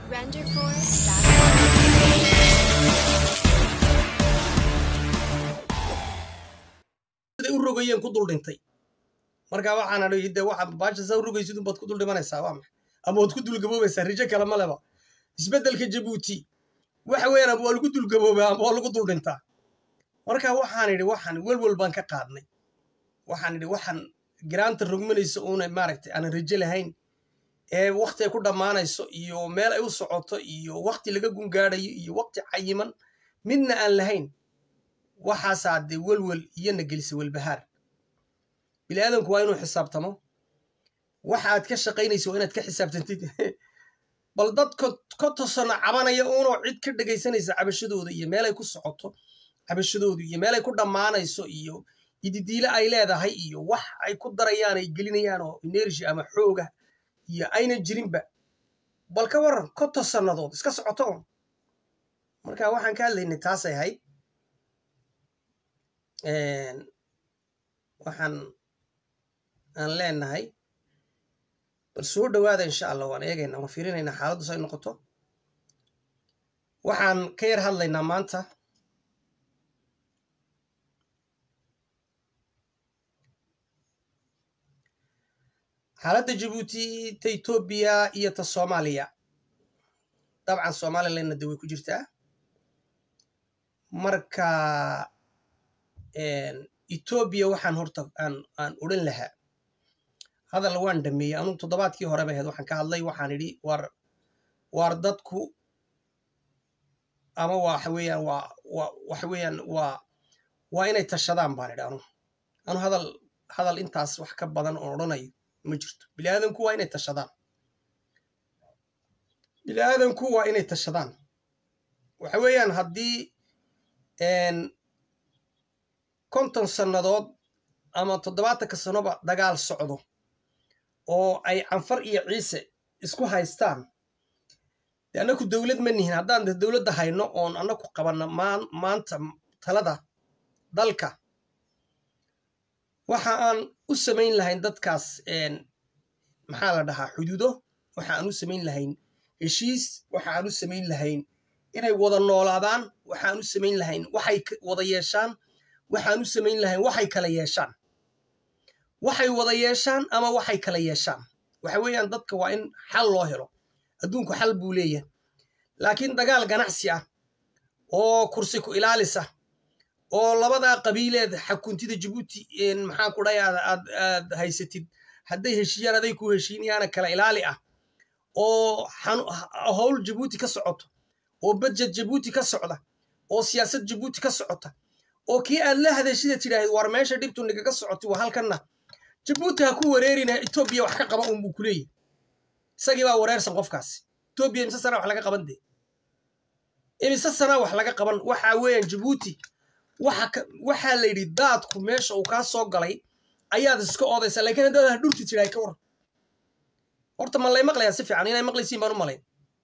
siday u rogayeen ku dul dhintay marka waxaan adhi de waxa baasha saa u rogaysid unbaad ku dul dhimanaysaa waa maxay ama waad ku dulgaboobaysaa rijo kale ma leba isbeddelka jabuuti waxa weeyaan ama waa lagu dulgaboobaa ama waa lagu dul dhintaa marka waxaan idhi waxaan welwel baan ka qaadnay waxaan idhi waxaan giraanta rogmanaysa uuna maaragtay aanan rajo lahayn ee wakti ay ku dhammaanayso iyo meel ay u socoto iyo wakti laga gungaadayo iyo wakti cayiman midna aan lahayn waxaasaa dee welwel iyona gelisa welbahaar bini aadamku waa inuu xisaabtamo waxa aad ka shaqaynaysa waa inaad ka xisaabtantid bal dad ka tosana cabanaya uunoo cid ka dhegaysanaysa cabashadooda iyo meelay ku socoto cabashadoodu iyo meelay ku dhammaanayso iyo ididiile ay leedahay iyo wax ay ku darayaan ay gelinayaan oo energy ama xooga iyo aynan jirinba bal ka waran konton sannadood iska socoto un marka waxaan ka hadlaynay taasay ahayd waxaan aan leenahay bal soo dhowaada insha allah waan eegaynaa waan fiirinaynaa xaaladdu say noqoto waxaan ka yar hadlaynaa maanta xaaladda jabuuti ta etoobiya iyo ta soomaaliya dabcan somalilandna de way ku jirtaa marka etoobiya waxaan horta aan aan odhan lahaa hadal waan dhameeyey anugu toddobaadkii hore bay ahayd waxaan ka hadlay waxaan idhi war waar dadku ama waxa weeyaan waa wa waxa weeyaan waa waa inay tashadaan baan idhi anugu anu hadal hadal intaas wax ka badan oon odhanayo ma jirto bini aadanku waa inay tashadaan bini aadanku waa inay tashadaan waxa weeyaan haddii konton sannadood ama toddobaatanka sanoba dagaal socdo oo ay canfar iyo ciise isku haystaan de annaku dowlad ma nihin haddaan de dowladda hayno oon annaku qabanno maan maanta talada dalka waxa aan u samayn lahayn dadkaas maxaa la dhahaa xuduudo waxa aan u samayn lahayn heshiis waxa aan u samayn lahayn inay wada noolaadaan waxaan u samayn lahayn waxay wada yeeshaan waxaan u samayn lahayn waxay kala yeeshaan waxay wada yeeshaan ama waxay kala yeeshaan waxa weeyaan dadka waa in xal loo helo adduunku xal buu leeyahay laakiin dagaal ganacsi ah oo kursi ku ilaalis ah oo labadaa qabiileed xakuntida jabuuti maxaan ku dhahay aad aad haysatid hadday heshiiyaan aday ku heshiinayaana kala ilaali ah oo howl jabuuti ka socoto oo budjet jabuuti ka socda oo siyaasad jabuuti ka socota oo kii aad la hadashida tidhaahid war meesha dhibtu nigaga socotay waa halkanna jabuuti ha ku wareerina etoobiya wax ka qaba unbuu ku leeyahy isagii baa wareersan qofkaasi etoobiya imise sanaa wax laga qaban dee imise sanaa wax laga qaban waxa weeyaan jabuuti waxaa la yidhi daadku meesha uu kaa soo galay ayaad iska oodaysaa lakiin haddaad ha dhurti tidhahay ka waran horta ma lay maqlayaa si fiican inay maqlaysiin baan u malayn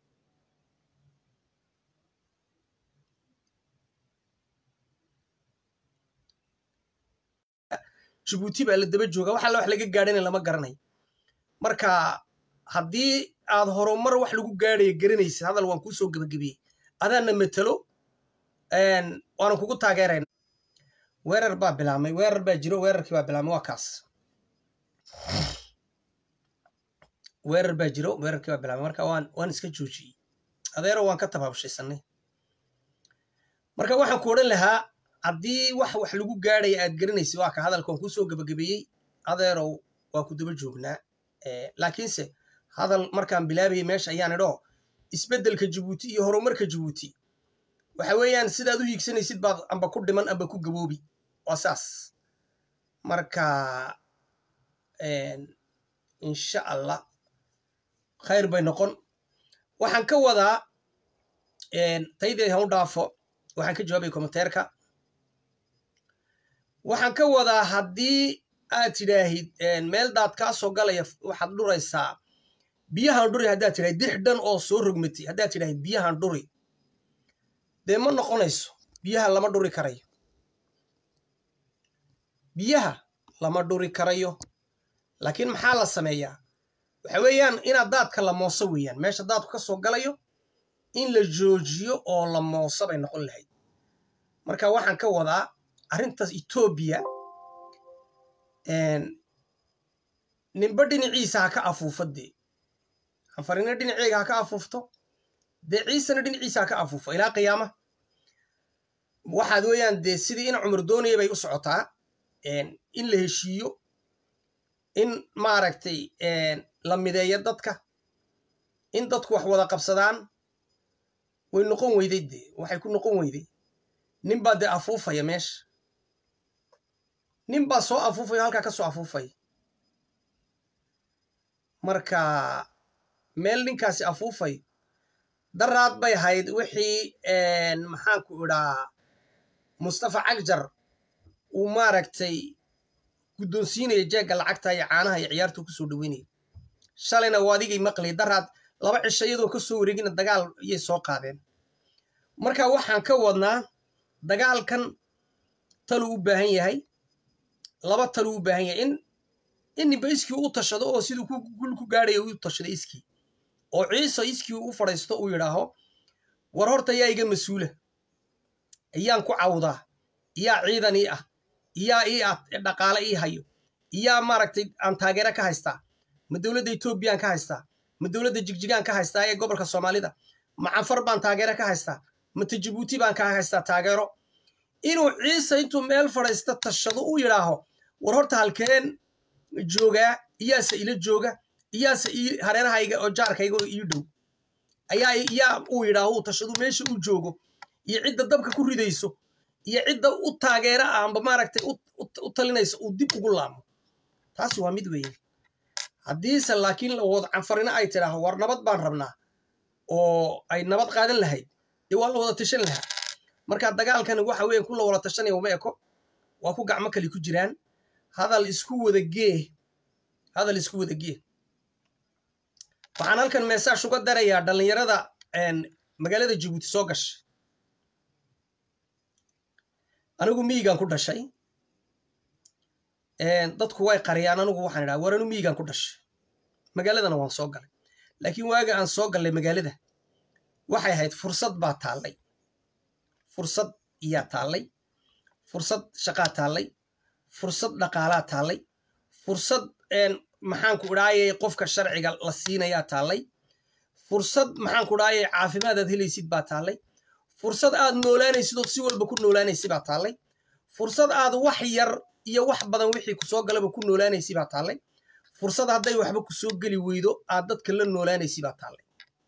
jabuuti baa la daba jooga wax alla wax laga gaadhana lama garanayo marka haddii aad horumar wax lagu gaadhaya garanaysa hadal waan kuu soo gebagabiyey adaana matelo waanan kugu taageerayna weerar baa bilaabmay weerar baa jiro weerarkii baa bilaabmay waa kaas weerar baa jiro weerarkii baa bilaabmay marka waan waan iska joojiyey adeero waan ka tabaabshaysanay marka waxaan ku odhan lahaa haddii wax wax lagu gaadhaya aad garanaysa waa ka hadalkan kuusoo gebagabeeyey adeerow waa ku daba joognaa laakiinse hadal markaan bilaabayay meesha ayaan idhoo isbeddelka jabuuti iyo horumarka jabuuti waxa weeyaan sidaad u hiigsanaysid baad amba ku dhiman amba ku gaboobi waa saas marka insha allah khayr bay noqon waxaan ka wadaa taydii han u dhaafo waxaan ka jawaabaya kommenteerka waxaan ka wadaa haddii aad tidhaahid meel daad kaa soo galaya waxaad dhuraysaa biyahan dhuri haddaad tidhahid dix dhan oo soo rogmatay haddaad tidhahid biyahan dhuri dee ma noqonayso biyaha lama dhuri karayo biyaha lama dhuri karayo laakiin maxaa la sameeyaa waxa weeyaan inaad daadka la mooso weeyaan meesha daadku ka soo galayo in la joojiyo oo la mooso bay noqon lahayd marka waxaan ka wadaa arrintaas etoobiya ninba dhinaciisa ha ka afuufo dee anfarina dhinaceega ha ka afuufto dee ciisena dhinaciisa ha ka afuufo ilaa qiyaama waxaad weeyaan dee sidii in cumar doonaya bay u socotaa in la heshiiyo in maaragtay la mideeyo dadka in dadku wax wada qabsadaan way noqon weyday dee waxay ku noqon weyday ninbaa dee afuufaya meesha nin baa soo afuufaya halkaa ka soo afuufaya marka meel ninkaasi afuufayo daraad bay ahayd wixii maxaanku idhaa mustafa cagjar uu maaragtay guddoonsiinaya jeegga lacagta iyo caanaha iyo ciyaartuu kusoo dhaweynaya shalayna waa adigay maqlay daraad laba cisho iyadoo ka soo wareegina dagaal iyay soo qaadeen marka waxaan ka wadnaa dagaalkan taluu u baahan yahay laba taluu u baahan yahay in in ninba iskii u tashado oo siduu gul ku gaadhaya u tashado iskii oo ciise iskii u fadhiisto uu yidhaaho war horta yaa iga mas-uula iyaan ku cawdaa iyaa ciidan ii ah iyaa ii ah dhaqaale ii hayo iyaa maaragtay aan taageero ka haystaa ma dowladda etoobiyaan ka haystaa ma dowladda jigjigaan ka haystaa ee gobolka soomaalida ma canfar baan taageero ka haystaa mata jabuuti baan ka haystaa taageero inuu ciise intuu meel fadhiista tashado u yidhaaho war horta halkeen joogaa iyaase ila jooga iyaase hareerahayga oo jaarkayga oo ii dhow ayaa yaa uu yidhaaho uu tashadu meesha uu joogo iyo cidda dabka ku ridayso iyo cidda u taageera ah amba maaragtay u talinayso uu dib ugu laamo taasi waa mid weeye haddiise laakiin lawada canfarina ay tidhaaho war nabad baan rabnaa oo ay nabad qaadan lahayd dee waa la wada tashan lahaa marka dagaalkani waxa weeye ku la wada tashanaya uma eko waa ku gacmo kale ku jiraan hadal isku wada gee hadal isku wada gee waxaan halkan meesaash uga darayaa dhallinyarada magaalada jabuuti soo gashay anigu miyigan ku dhashay dadku way qariyaan anigu waxaan idhaha war anu miyigan ku dhashay magaaladana waan soo galay laakiin waaga aan soo gallay magaalada waxay ahayd fursad baa taallay fursad iyaa taallay fursad shaqaa taallay fursad dhaqaalaa taallay fursad maxaanku idhaayay qofka sharciga la siinayaa taallay fursad maxaanku idhaayay caafimaad aad helaysid baa taallay fursad aad noolaanaysid ood si walba ku noolaanaysi baa taallay fursad aad wax yar iyo wax badan wixii kusoo galaba ku noolaanaysi baa taallay fursad hadday waxba kusoo geli weydo aad dadka la noolaanaysi baa taallay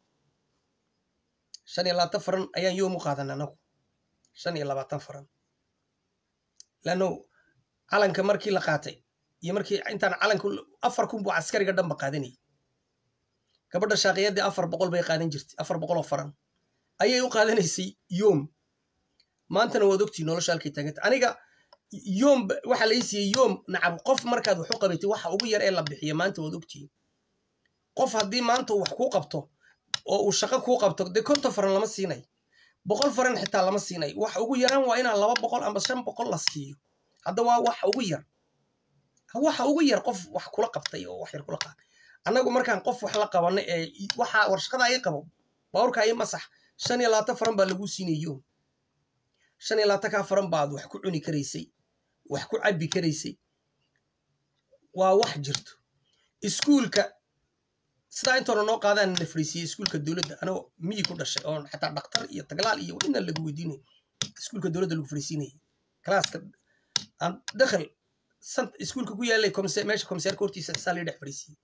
shan iyo labaatan faran ayaan yoom u qaadana anagu shan iyo labaatan faran lanno calanka markii la qaatay iyo markii intaan calanka afar kun buu caskariga dhanba qaadanayay gabadha shaaqiyadii afar boqol bay qaadan jirtay afar boqol oo faran ayay u qaadanaysay yoom maantana waad ogtii nolosha halkay taaganta aniga yoom waxa lai siiyey yoom nacab qof markaad wax u qabatay waxa ugu yar ee la bixiya maanta waad ogtii qof haddii maanta uu wax kuu qabto oo uu shaqo kuu qabto dee konton faran lama siinay boqol faran xitaa lama siinay waxa ugu yaraan waa inaan laba boqol amba shan boqol la siiyo hadda waa waxa ugu yar waxa ugu yar qof wax kula qabtay oo wax yar kula qaatay annagu markaan qof wax la qabano ee waxa warshaqada ii qabo bawrka ii masax shan iyo labaatan faran baa lagu siinayo shan iyo labaatan kaa faran baad wax ku cuni karaysay wax ku cabbi karaysay waa wax jirto iskuulka sidaa intoona noo qaadaan na fariisiyey iskuulka dowladda anoo miyi ku dhashay oo xataa dhaktar iyo taglaal iyo inaan lagu weydiinay iskuulka dowladda lagu fariisiinayay kalaaska aan dakhal sant iskuulka ku yaalay meesha komisaarka hortiisa saa lai dhex fariisiyey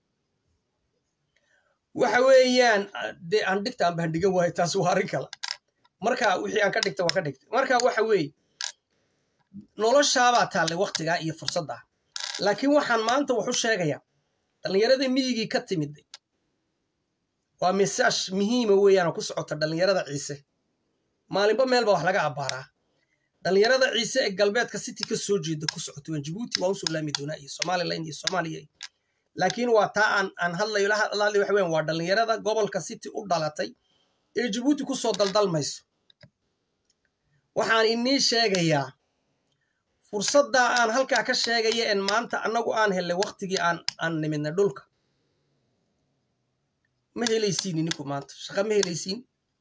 waxa weeyaan dee aan dhigta aan bahandhigan waayo taas waa arrin kale marka wixii aan ka dhigta waa ka dhigta marka waxa weeye noloshaabaa taallay waktigaa iyo fursaddaa laakiin waxaan maanta wax u sheegayaa dhallinyarada miyigii ka timid waa mesaash muhiima weeyaanoo ku socota dhallinyarada ciise maalinba meelba wax laga abbaaraa dhallinyarada ciise ee galbeedka city ka soo jeeda ku socota waan jabuuti waan usoo laami doonaa iyo somalilan iyo soomaaliya laakiin waa taa aan aan hadlayo la hadlay waxa weyan waa dhallinyarada gobolka city u dhalatay ee jabuuti ku soo daldalmayso waxaan inii sheegayaa fursaddaa aan halkaa ka sheegaya en maanta annagu aan hellay waktigii aan aan nimidnay dhulka ma helaysiin ininku maanta shaqa ma helaysiin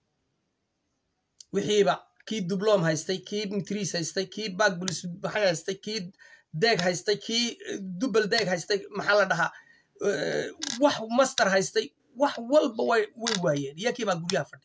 wixiiba kii dublom haystay kii mitris haystay kii bag bulis maxay haystay kii deeg haystay kii dubal deeg haystay maxaa la dhahaa wax master haystay wax walba way way waayeen iyakii baa guryaha fadhi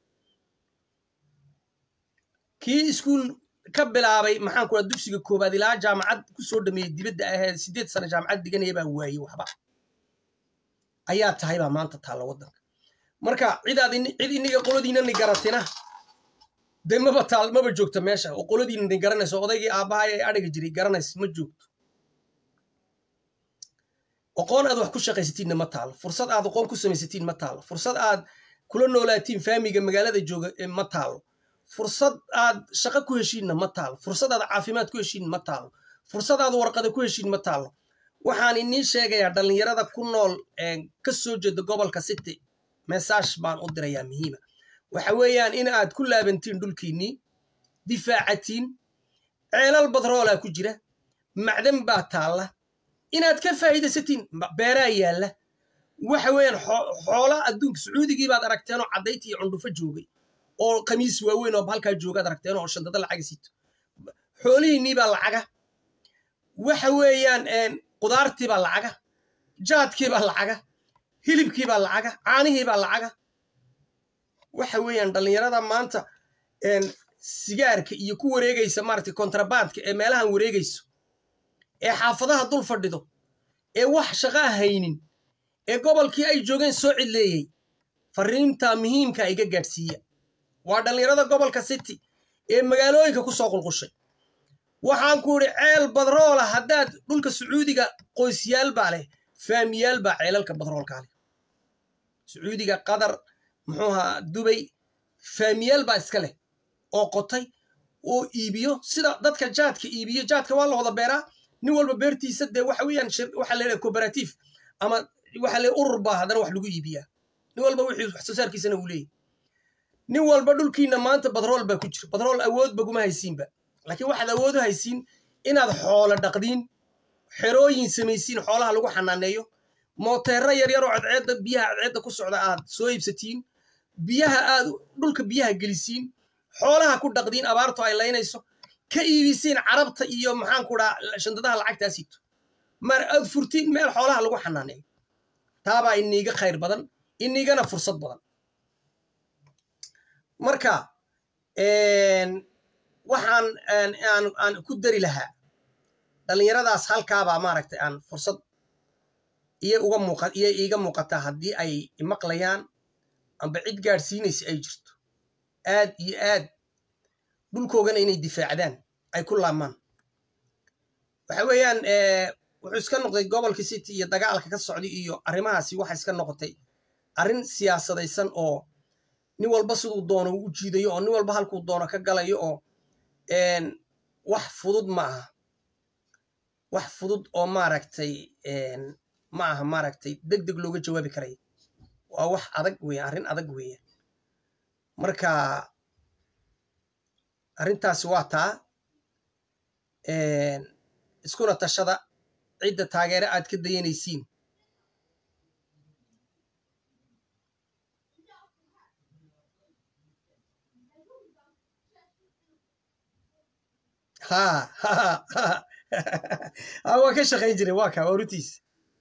kii iskuul ka bilaabay maxaan ku dugsiga koobaad ilaa jaamacad ku soo dhameeyey dibadda ahayd sideed sano jaamacad diganaya baa waayey waxba ayaa tahay baa maanta taalla waddanka marka cidaad cid iniga qolodiinani garatina dee maba taal maba joogto meesha oo qolodiinani garanayso odaygii aabbahay ee adhiga jiray garanaysa ma joogto aqoon aad wax ku shaqaysatiinna ma taalo fursad aad aqoon ku samaysatiin ma taalo fursad aad kula noolaatiin faamiga magaalada jooga ma taalo fursad aad shaqo ku heshiinna ma taalo fursad aad caafimaad ku heshiin ma taalo fursad aad warqada ku heshiin ma taalo waxaan inii sheegayaa dhallinyarada ku nool ka soo jeeda gobolka city mesaaj baan u dirayaa muhiima waxa weeyaan in aad ku laabantiin dhulkiinnii difaacatiin ceelal badroolaa ku jira macdan baa taalla inaad ka faa'iidaysatiin beeraa yaalla waxa weeyaan xoola adduunka sacuudigii baad aragteenoo caddayti iyo cundhufo joogay oo khamiis waaweyn oo halkaa joogaad aragteen oo shandada lacaga sito xoolihiinnii baa lacaga waxa weeyaan qudaartii baa lacaga jaadkii baa lacaga hilibkii baa lacaga caanihii baa lacaga waxa weeyaan dhallinyarada maanta sigaarka iyo ku wareegaysa maaragtay kontrabandka ee meelahan wareegayso ee xaafadaha dul fadhido ee wax shaqaa haynin ee gobolkii ay joogeen soo cidleeyey fariinta muhiimka iga gaadhsiiya waa dhallinyarada gobolka city ee magaalooyinka ku soo qulqushay waxaan ku idhi ceel badroola haddaad dhulka sacuudiga qoysyaal baa leh faamiyaal baa ceelalka badroolkaa leh sacuudiga qatar muxuuha dubay faamiyaal baa iska leh oo qotay oo iibiyo sida dadka jaadka iibiyo jaadka waa la wada beeraa nin walba beertiisa dee waxa weeyaan waxaa leedahay cooperative ama waxa le urur baa haddana wax lagu iibiyaa nin walba wixii wax soo saarkiisana uu leeyahy nin walba dhulkiina maanta badrool baa ku jira badrool awoodba kuma haysiinba laakiin waxaad awood u haysiin inaad xoolo dhaqdiin xerooyin samaysiin xoolaha lagu xanaaneeyo mooteero yaryar oo cadceedda biyaha cadceedda ku socda aad soo iibsatiin biyaha aad dhulka biyaha gelisiin xoolaha ku dhaqdiin abaartu ay laynayso ka iibisiin carabta iyo maxaan ku dhaa shandadaha lacagtaasiito mar aad furtiin meel xoolaha lagu xanaaneeyo taabaa iniiga khayr badan iniigana fursad badan marka waxaan aan ku dari lahaa dhallinyaradaas halkaabaa maaragtay aan fursad iyo uga muuqa iyo iiga muuqataa haddii ay imaqlayaan amba cid gaadhsiinaysa ay jirto aad iyo aad dhulkoogana inay difaacdaan ay ku laamaan waxa weeyaan wuxuu iska noqday gobolka city iyo dagaalka ka socday iyo arrimahaasi waxa iska noqotay arrin siyaasadaysan oo nin walba siduu doono u jiidayo oo nin walba halkuu doono ka galayo oo wax fudud ma aha wax fudud oo maaragtay ma aha maaragtay deg deg looga jawaabi karaya waa wax adag weya arrin adag weya marka arrintaasi waa taa iskuna tashada cidda taageere aad ka dayanaysiin ha ha ha waa ka shaqayn jiray waa ka waa runtiis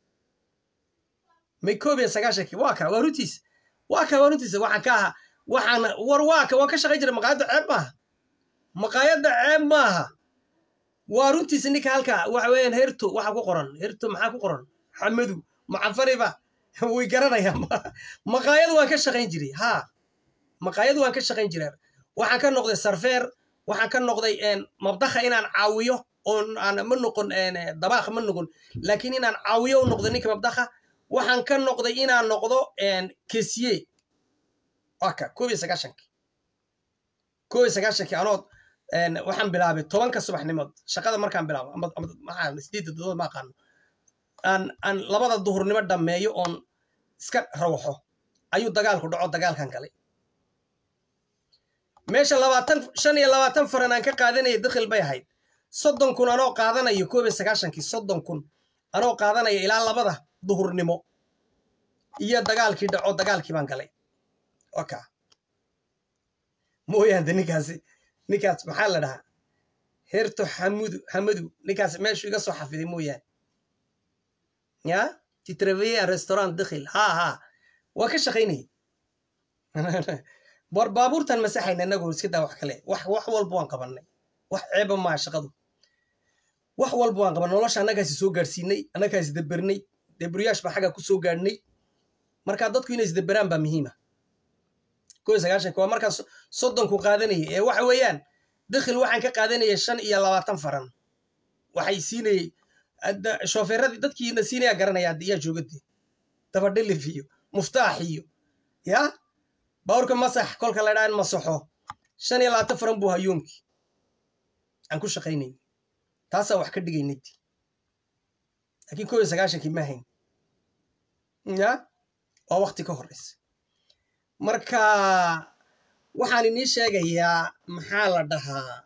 may koob iyo sagaashankii waa ka waa runtiis waa ka waa runtiis waxaan ka ahaa waxaan war waa ka waan ka shaqayn jiray maqaayadda ceeb maaha maqaayadda ceeb maaha waa runtiisa ninka halka waxa weeyaan herto waxa ku qoran herto maxaa ku qoran xamadu macafariba way garanayaan maqaayad waan ka shaqayn jiray ha maqaayad waan ka shaqayn jiray waxaan ka noqday sarfeer waxaan ka noqday mabdakha inaan caawiyo oon aan ma noqon dabaaq ma noqon laakiin inaan caawiyo u noqdo ninka mabdakha waxaan ka noqday inaan noqdo kesiye waka koob iyo sagaashankii koob iyo sagaashankii anood waxaan bilaabay tobanka subaxnimood shaqada markaan bilaabo ama sideedda dadood ma aqaano aan aan labada duhurnimo dhammeeyo oon iska rawaxo ayuu dagaalku dhaco dagaalkan galay meesha labaatan shan iyo labaatan faran aan ka qaadanaya dakhil bay ahayd soddon kun anoo qaadanayo koob iyo sagaashankii soddon kun anoo qaadanaya ilaa labada duhurnimo iyo dagaalkii dhaco dagaalkii baan galay oka mooyaante ninkaasi ninkaas maxaa la dhahaa heerto xamudu xamadu ninkaas meeshu iga soo xafiday mooyaane ya titreveye restaurant dakhil ha ha waa ka shaqaynayay war baabuurtan masaxayna inagoo iska daa wax kale wax wax walba waan qabanay wax ceeba maa shaqadu wax walba waan qabanay nolosha annagaasi soo gaadhsiinay annagaasi dabernay debriyaash baa xagga ku soo gaadhnay marka dadku inay isdaberaan baa muhiima ko iyo sagaashanka waa markaa soddonku qaadanayay ee waxa weeyaan dakhil waxaan ka qaadanayay shan iyo labaatan faran waxay siinayey shoofeeradii dadkiina siinaya garanaya yaa joogade dabadhilif iyo muftaax iyo ya bawrka masax kolka la dhaa in masaxo shan iyo labaatan faran buu hayoomkii aan ku shaqaynayn taasaa wax ka dhigaynay laakiin ko iyo sagaashankii ma hayn ya waa wakti ka horeysa marka waxaan inii sheegayaa maxaa la dhahaa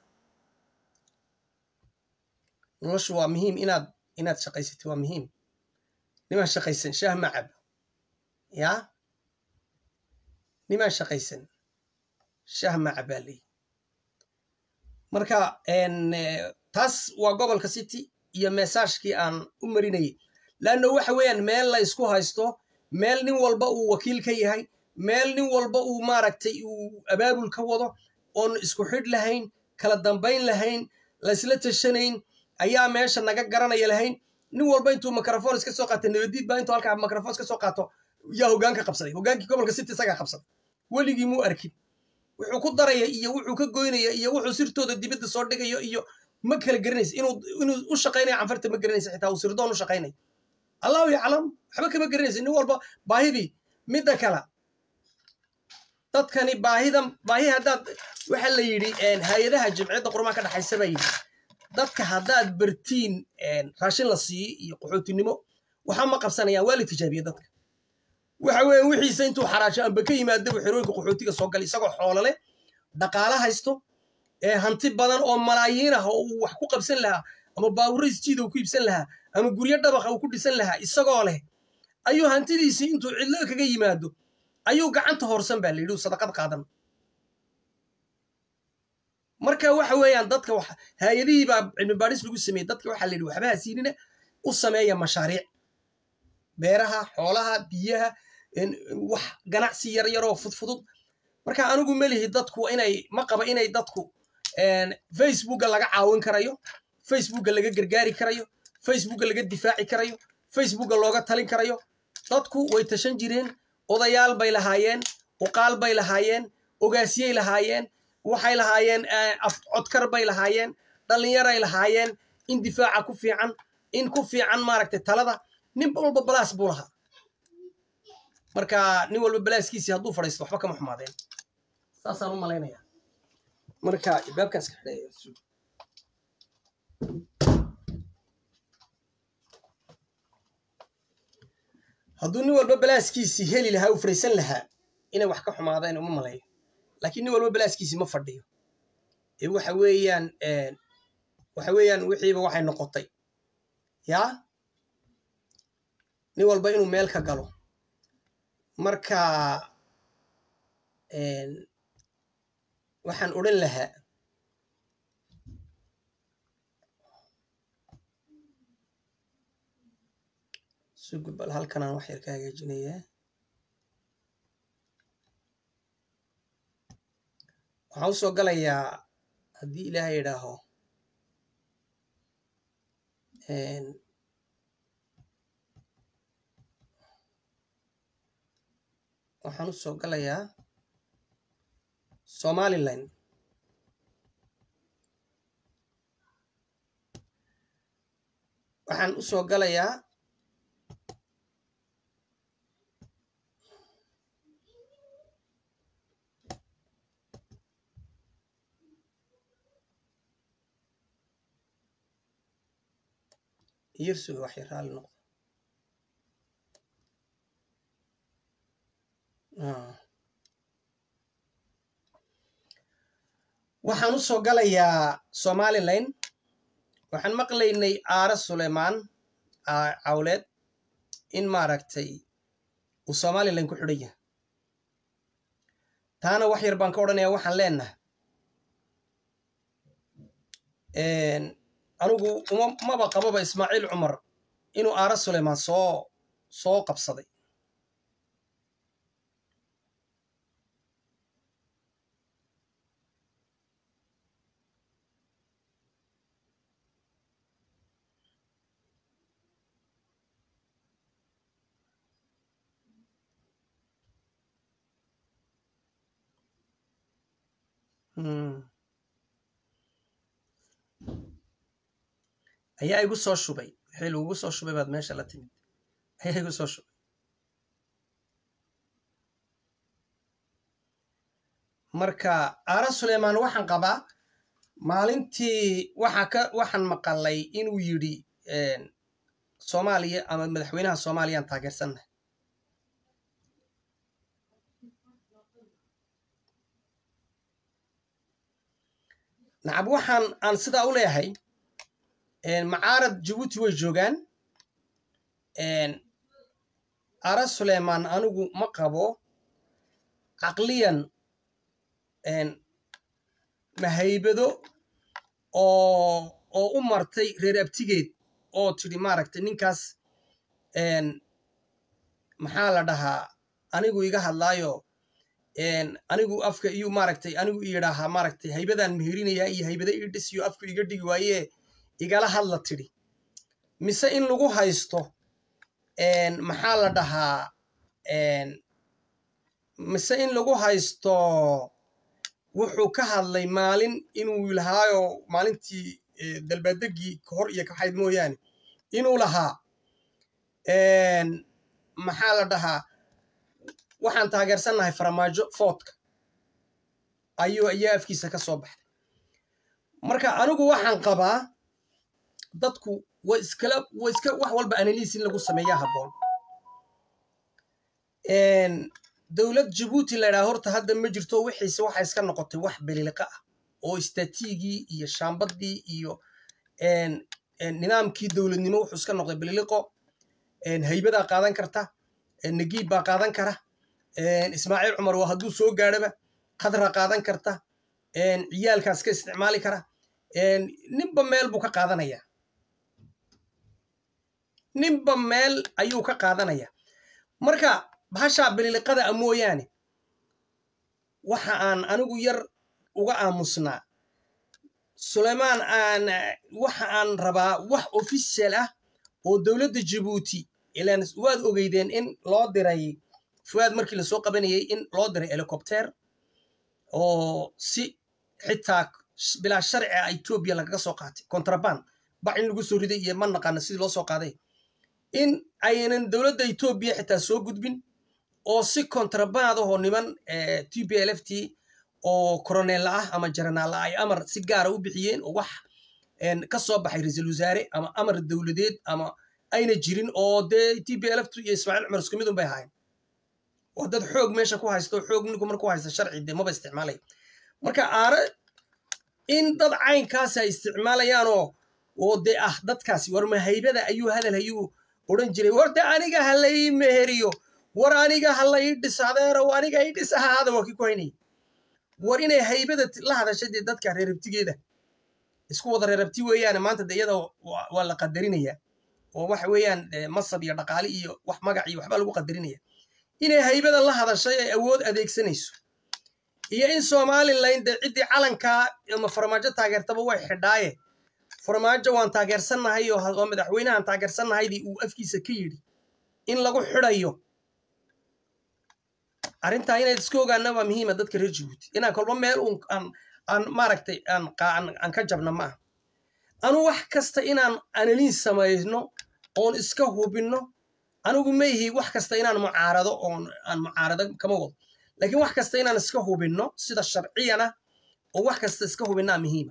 noloshu waa muhiim inaad inaad shaqaysatid waa muhiim nimaan shaqaysan shaah ma cabo ya nimaan shaqaysan shaah ma cabaa leey marka taas waa gobolka city iyo mesaajkii aan u marinayay laanno waxa weeyaan meel la ysku haysto meel nin walba uu wakiil ka yahay meel nin walba uu maaragtay uu abaabul ka wado oon isku xidh lahayn kala dambayn lahayn laysla tashanayn ayaa meesha naga garanaya lahayn nin walba intuu microphone iska soo qaato nabadiid baa intuu halkaa microphone iska soo qaato yaa hoggaanka qabsaday hoggaankii gobolka city isagaa qabsaday weligii muu arkin wuxuu ku daraya iyo wuxuu ka goynaya iyo wuxuu sirtooda dibadda soo dhigayo iyo ma kala garanaysa inuu inuu u shaqaynaya canfarta ma garanaysa xitaa uu sirdoon u shaqaynaya allahu yaclam waxba kama garanaysa nin walba baahidii midda kala dadkani baahidan baahi haddaad waxa la yidhi hay-adaha jimciyadda qurmaan ka dhexaysa baa yidhi dadka haddaad bartiin raashin la siiyo iyo qaxootinimo waxa ma qabsanayaan waa la tijaabiye dadka waxa weeye wixiisa intuu xaraasho amba ka yimaadaba xerooyinka qaxootiga soo galay isagoo xoolo leh dhaqaalo haysto ee hanti badan oo malaayiin ah oo uu wax ku qabsan lahaa ama baawuro isjiida uu ku iibsan lahaa ama guryo dhabaqa uu ku dhisan lahaa isagoo leh ayuu hantidiisii intuu cidlo kaga yimaado ayuu gacanta hoorsan baa la yidhi uu sadaqad qaadan marka waxa weeyaan dadka hay-adihii baa cilmi baadhis lagu sameeyey dadka waxaa la yidhi waxbaha siinina u sameeya mashaariic beeraha xoolaha biyaha wax ganacsi yar yaroo fudfudud marka anigu melihi dadku inay ma qaba inay dadku facebooka laga caawin karayo facebooka laga gargaari karayo facebooka laga difaaci karayo facebooka looga talin karayo dadku way tashan jireen odayaal bay lahaayeen uqaal bay lahaayeen ogaasyey lahaayeen waxay lahaayeen codkar bay lahaayeen dhallinyaray lahaayeen in difaaca ku fiican in ku fiican maaragtay talada nin walba balaas buu lahaa marka nin walba balaaskiisii hadduu fadhiisto waxba kama xumaadeen saasaan u malaynaya marka baabkaas ka xidhaya hadduu nin walba balaaskiisii heli lahaa u fadhiisan lahaa inay wax ka xumaadeen uma malayo laakiin nin walba balaaskiisii ma fadhiyo ee waxa weeyaan waxa weeyaan wixiiba waxay noqotay yaa nin walba inuu meel ka galo marka waxaan odhan lahaa sugu bal halkanaan wax yar ka hagaajinayaa waxaan u soo galayaa haddii ilaahay idhaaho waxaan u soo galayaa somalilan waxaan u soo galayaa iyarsuga wax yar raali noqdo waxaan u soo galayaa somalilan waxaan maqlaynay aare suleymaan cawleed in maaragtay uu somalilan ku xidhan yahay taana wax yar baan ka odhanaya waxaan leenahay anigu uma maba qababa ismaaciil cumar inuu aara suleymaan soo soo qabsaday ayaa igu soo shubay wixii lagugu soo shubay baad meesha la timid ayaa igu soo shubay marka aara suleymaan waxaan qabaa maalintii waxa ka waxaan maqalay inuu yidhi soomaaliya ama madaxweynaha soomaaliyaan taageersannahay nacab waxaan aan sidaa u leeyahay macaarad jabuuti way joogaan ara suleymaan anigu ma qabo caqliyan mahaybado oo oo u martay reer abtigeed oo tidhi maaragtay ninkaas maxaa la dhahaa anigu iga hadlaayo anigu afka iyo maaragtay anigu iyidhaahaa maaragtay haybadaan meherinayaa iyo haybada ii dhisiyo afku iga dhigi waayee igala hadla tidhi mise in lagu haysto maxaa la dhahaa mise in lagu haysto wuxuu ka hadlay maalin inuu lahaayo maalintii dalbaadegii kahor iyo kaxayd mooyaane inuu lahaa maxaa la dhahaa waxaan taageersannahay faramaajo foodka ayuu ayaa afkiisa ka soo baxday marka anigu waxaan qabaa dadku wa iskala wa iska wax walba analiis in lagu sameeyaa habboon dowlad jabuuti la ydhaha horta hadda ma jirto wixiise waxa iska noqotay wax beliliqa ah oo istatiigii iyo shaambadii iyo nidaamkii dowladnimo wuxuu iska noqday beliliqo haybadaa qaadan karta nagiib baa qaadan kara ismaaciil cumar waa hadduu soo gaadhaba khadra qaadan karta ciyaalkaas ka isticmaali kara ninba meel buu ka qaadanaya ninba meel ayuu ka qaadanaya marka bahashaa beliliqada a mooyaane waxa aan anigu yar uga aamusnaa suleymaan aan waxa aan rabaa wax official ah oo dowladda jabuuti ilaan waad ogeydeen in loo diray fuaad markii lasoo qabanayay in loo diray helicopter oo si xitaa bilaa sharci ah etoobiya lagaga soo qaatay contraband bac in lagu soo riday iyo ma naqaana sidii loo soo qaaday in aynan dowladda etoobiya xitaa soo gudbin oo si contraband ahoo niman t p l f t oo koroneella ah ama jaranaalla ay amar si gaara u bixiyeen oo wax ka soo baxay ra-iisul wasaare ama amar dowladeed ama ayna jirin oo dee t p l f t iyo ismaaciil cumar isku mid un bay ahayn oo dad xoog meesha ku haysta oo xoog ninku marku haysta sharci dee maba isticmaalaya marka aare in dad caynkaasi ay isticmaalayaanoo oo dee ah dadkaasi war mahaybada ayuu hadal ayuu odhan jiray war de aniga ha la ii meheriyo war aniga ha la ii dhis adeerow aniga ii dhis ahaada waa kii ku haynaya war inay haybada la hadashay dee dadka reerabtigeeda isku wada reerabti weeyaane maanta de iyada waa la qadarinayaa oo waxa weeyaan masab iyo dhaqaale iyo wax magac iyo waxbaa lagu qadarinaya inay haybada la hadashay ay awood adeegsanayso iyo in somalilan dee ciddii calankaa ama farmaajo taageertaba way xidhaaye farmaajo waan taageersannahay oo madaxweynahan taageersannahaydii uu afkiisa ka yidhi in lagu xidhayo arrintaa inayd iska ogaana waa muhiima dadka reer jabuuti inaan kolba meel uun aan aan maaragtay aan aan ka jabna ma aha anu wax kasta inaan analiin samayno oon iska hubinno anigu ma ihi wax kasta inaan mucaarado oon aan mucaarado kama wado laakiin wax kasta inaan iska hubinno sida sharciyana oo wax kasta iska hubinnaa muhiima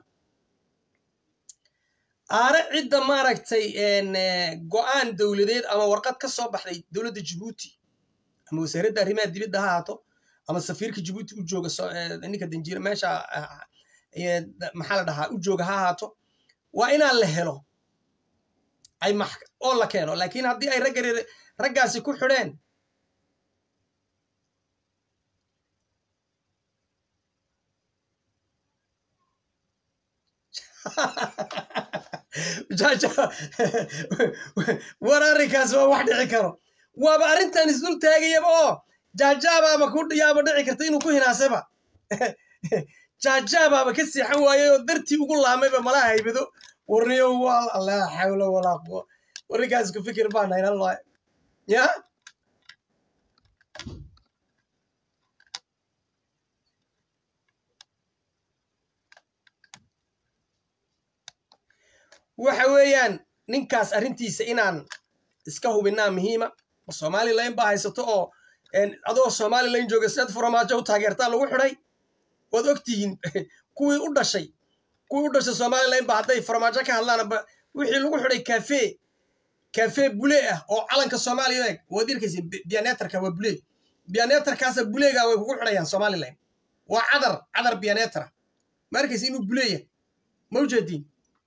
aare cidda maaragtay go'aan dowladeed ama warqad ka soo baxday dowladda jabuuti ama wasaaradda arrimaha dibadda ha ahaato ama safiirka jabuuti u jooga ninka danjiira meesha maxaa la dhahaa u jooga ha ahaato waa inaan la helo ay oo la keeno laakiin haddii ay ragga raggaasi ku xidheen jaaja war arrinkaas waa wax dhici karo waaba arrintan isdul taagayaba oo jaajaabaaba ku yaaba dhici karta inuu ku hinaasaba jaajaabaaba ka seexan waayey oo dartii ugu laamayba malaha haybado warniyo waa laa xawla walaa quwa warrinkaas ku fikir baa naynan loo ya waxa weeyaan ninkaas arrintiisa inaan iska hubinaa muhiima somalilan baa haysato oo adoo somalilan jooga siad furamaajo u taageertaa lagu xidhay waad ogtihiin kuwii u dhashay kuwii u dhashay somalilan ba hadday furamaajo ka hadlaanba wixii lagu xidhay cafe cafe bule ah oo calanka soomaaliya eeg waad arkaysa bianetarka waa bule bianetarkaasa buleega way kugu xidhayaan somalilan waa cadar cadar bianetra ma arkaysa inuu buleeya ma ujeediin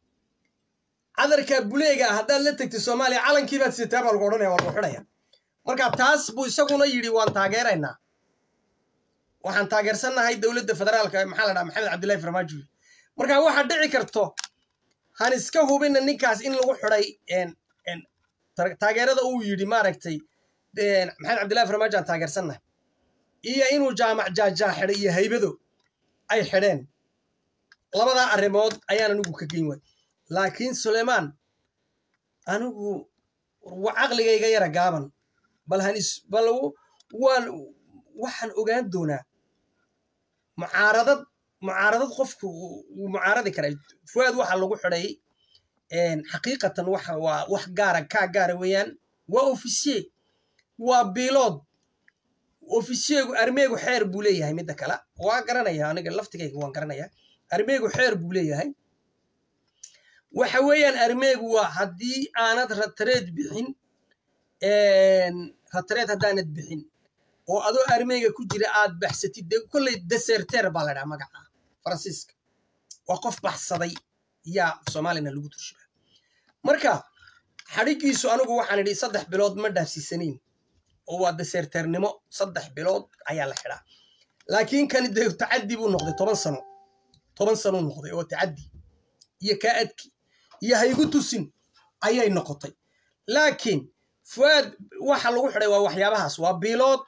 cadarka buleega haddaad la tegtay soomaaliya calankiibaad sitaa baa lagu odhanaya waa lagu xidhaya marka taas buu isaguna yidhi waan taageeraynaa waxaan taageersannahay dowladda federaalka maxaa la dhaha maxamed cabdillahi farmaajo marka waxaa dhici karto han iska hubina ninkaas in lagu xidhay taageerada uu yidhi maaragtay maxamed cabdillahi farmaajo aan taageersannahay iyo inuu jaamac jaajaa xidhay iyo haybado ay xidheen labadaa arrimood ayaan anigu ka geyn waay laakiin sulaymaan anigu caqligayga yara gaaban bal hanis bal waan waxaan ogaan doonaa mucaaradad mucaaradad qofku wuu mucaaradi karaa fuaad waxa lagu xidhay xaqiiqatan waxa waa wax gaara kaa gaara weeyaan waa ofisiye waa bilood ofisiyegu armeegu xeer buu leeyahay midda kale waa garanaya aniga laftigayga waan garanaya armeegu xeer buu leeyahay waxa weeyaan armeegu waa haddii aanad ratareed bixin ratareed haddaanad bixin oo adoo armeega ku jira aad baxsatid de kolley deserter baa la dhaha magaca faransiiska waa qof baxsaday yaa soomaalina lagu turshiba marka xadhigiisu anigu waxaan idhi saddex bilood ma dhaafsiisanayn oo waa deserternimo saddex bilood ayaa la xidhaa laakiin kani de tacaddi buu noqday toban sano toban sanuu noqday oo tacaddi iyo kaa adki iyo haygu tusin ayay noqotay laakiin fuaad waxa lagu xidhay waa waxyaabahaas waa biilood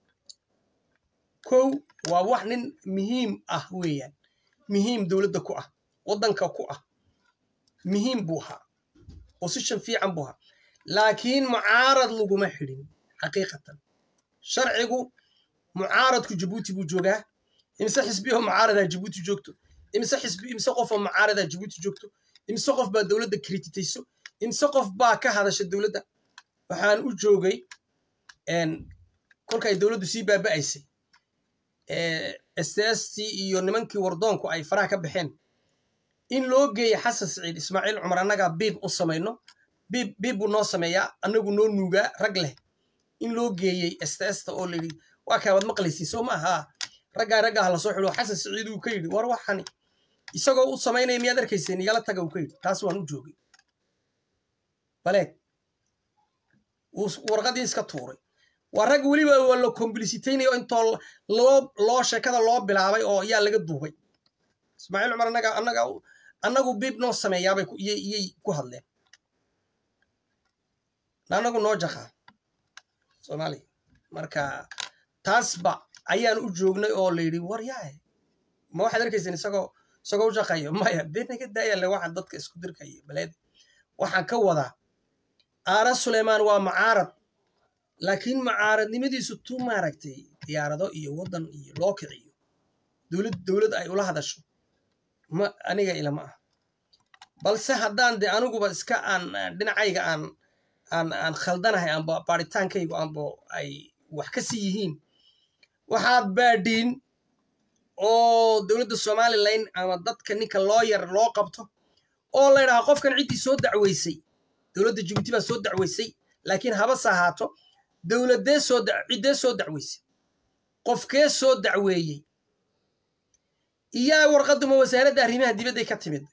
kow waa wax nin muhiim ah weeyaan muhiim dowladda ku ah waddanka ku ah muhiim buu ahaa position fiican buu ahaa laakiin mucaarad laguma xidhin xaqiiqatan sharcigu mucaaradku jabuuti buu joogaa imise xisbiyo mucaaradaa jabuuti joogto imise xisbi imise qofoo mucaaradaa jabuuti joogto imise qof baa dowladda krititayso imise qof baa ka hadasha dowladda waxaan u joogay kolkay dowladdu sii baaba'aysay sts iyo nimankii wardoonku ay faraha ka baxeen in loo geeya xasan siciid ismaaciil cumar annagaa biib u samayno biib biib buu noo sameeyaa annagu noo nuugaa rag leh in loo geeyey ststa oo layidhi waa kaa waad maqlaysiin soo ma ahaa raggaa raggaa ha lasoo xidho xasan siciid uu ka yidhi war waxani isagoo u samaynaya miyaad arkayseen igala taga uu ka yidhi taas waan u joogay baleeg warqadii iska tuuray waa rag weliba waa la kombilisitaynayo intoo loo loo sheekada loo bilaabay oo yaa laga duubay ismaaciil cumar annaga annaga annagu biib noo sameeyaabay iyay ku hadleen annagu noo jakaa soomaaliya marka taasba ayaan u joognay oo la yidhi war yaay ma waxaad arkayseen isagoo isagoo u shaqayo maya dee naga daayale waxaan dadka isku dirkaya baleed waxaan ka wadaa aara suleymaan waa mucaarad laakiin mucaaradnimadiisu tu maaragtay diyaarado iyo waddan iyo loo kiciyo dowlad dowlad ay ula hadasho ma aniga ilama ah balse haddaan dee aniguba iska aan dhinacayga aan aan aan khaldanahay amba baaritaankaygu amba ay wax ka sii yihiin waxaad baadhiin oo dowladda somalilan ama dadka ninka loo yar loo qabto oo la ydhahaa qofkan ciddii soo dacweysay dowladda jibuuti baa soo dacweysay laakiin habase ahaato dowladee soo ciddee soo dacweysay qofkee soo dacweeyey iyaa warqaduma wasaaradda arrimaha dibadday ka timid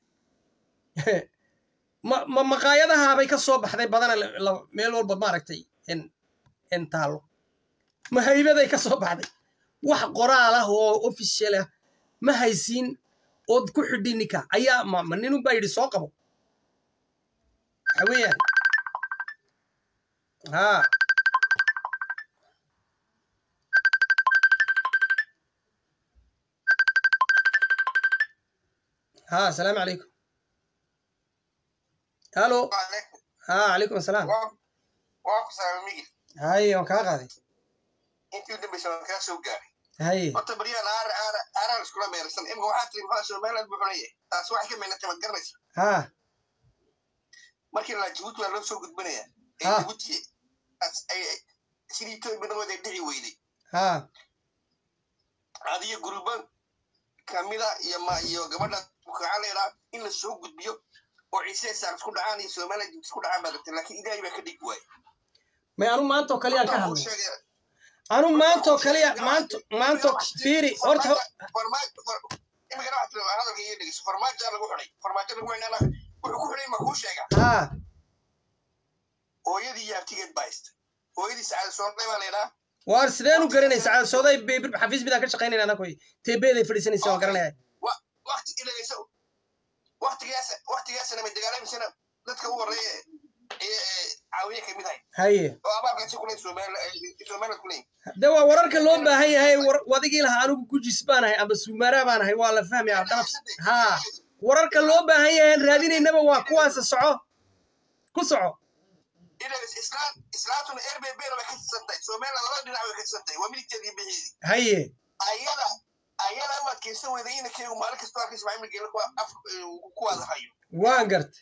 ma maqaayadahaabay ka soo baxday badana meel walba maaragtay n taalo ma haybaday ka soo baxday wax qoraal ah oo official ah ma haysiin ood ku xidhi ninka ayaa ma ma ninun baa yidhi soo qabo waxa weeyaan haa ها السلام عليكم الو عليكم ها عليكم السلام waa ku salaamay هاي waan kaa qaaday intii u dambaysa waan kaa soo gaaray هاي horta baryaan aar aar aaraan iskula meersan imika waxaa tiri maxaa somaliland buu xunaya taas waxay ka meynatay maad garanaysa ها markii la jabuuti waa loo soo gudbinaya ee Ah. jabuuti as- ay- sidii etoobiya midnagood ay dhici weyday ها adiyo guruba kamida iyo ma iyo gabadha bukaca leedaa in la soo gudbiyo oo ciise saar isku dhacaan iyo somaliland isku dhacaan baa rabtay laakiin ilaahay baa ka dhigi waayay may anu maanta oo kaliya ka Horta hadlay wuxuu sheegay- anu maanta oo kaliya maanta maanta fiiri horta imikana waxaa tiri hadalka iyo dhegeyso farmaajo lagu xidhay farmaajo lagu xidhana wuxuu ku xidhay ma kuu sheega ها hooyadii iyo abtigeed baa haysta hooyadii sacaada soornay baa laydhaa waar sideen u garanaysa caadasooday xafiis midaan ka shaqaynayna anakoy teebeeday fadhiisanaysa waan garanaya wakti ilageyso waktigaas waktigaasna may dagaalamisana dadka u horeeya ee ee caawiye kamid ahay haye oo abaalkaasi kuley somaliland kuley de waa wararka loo baahan yahay war- wadigii lahaa anigu gujis baan ahay amba suumaaraa baan ahay waa la fahmaya dhalaf haa wararka loo baahan yahay aan raadinaynaba waa kuwaasa soco ku soco ilageys islaan islaantuna rbb na way ka tirsantahay somaliland labada dhinac way ka tirsantahay waa midigteedii bixiidi haye ayada ayada u adkaysan weyday inankeygu maalin kastoo halka ismaaciil geela ku af ku wadahayo waan garta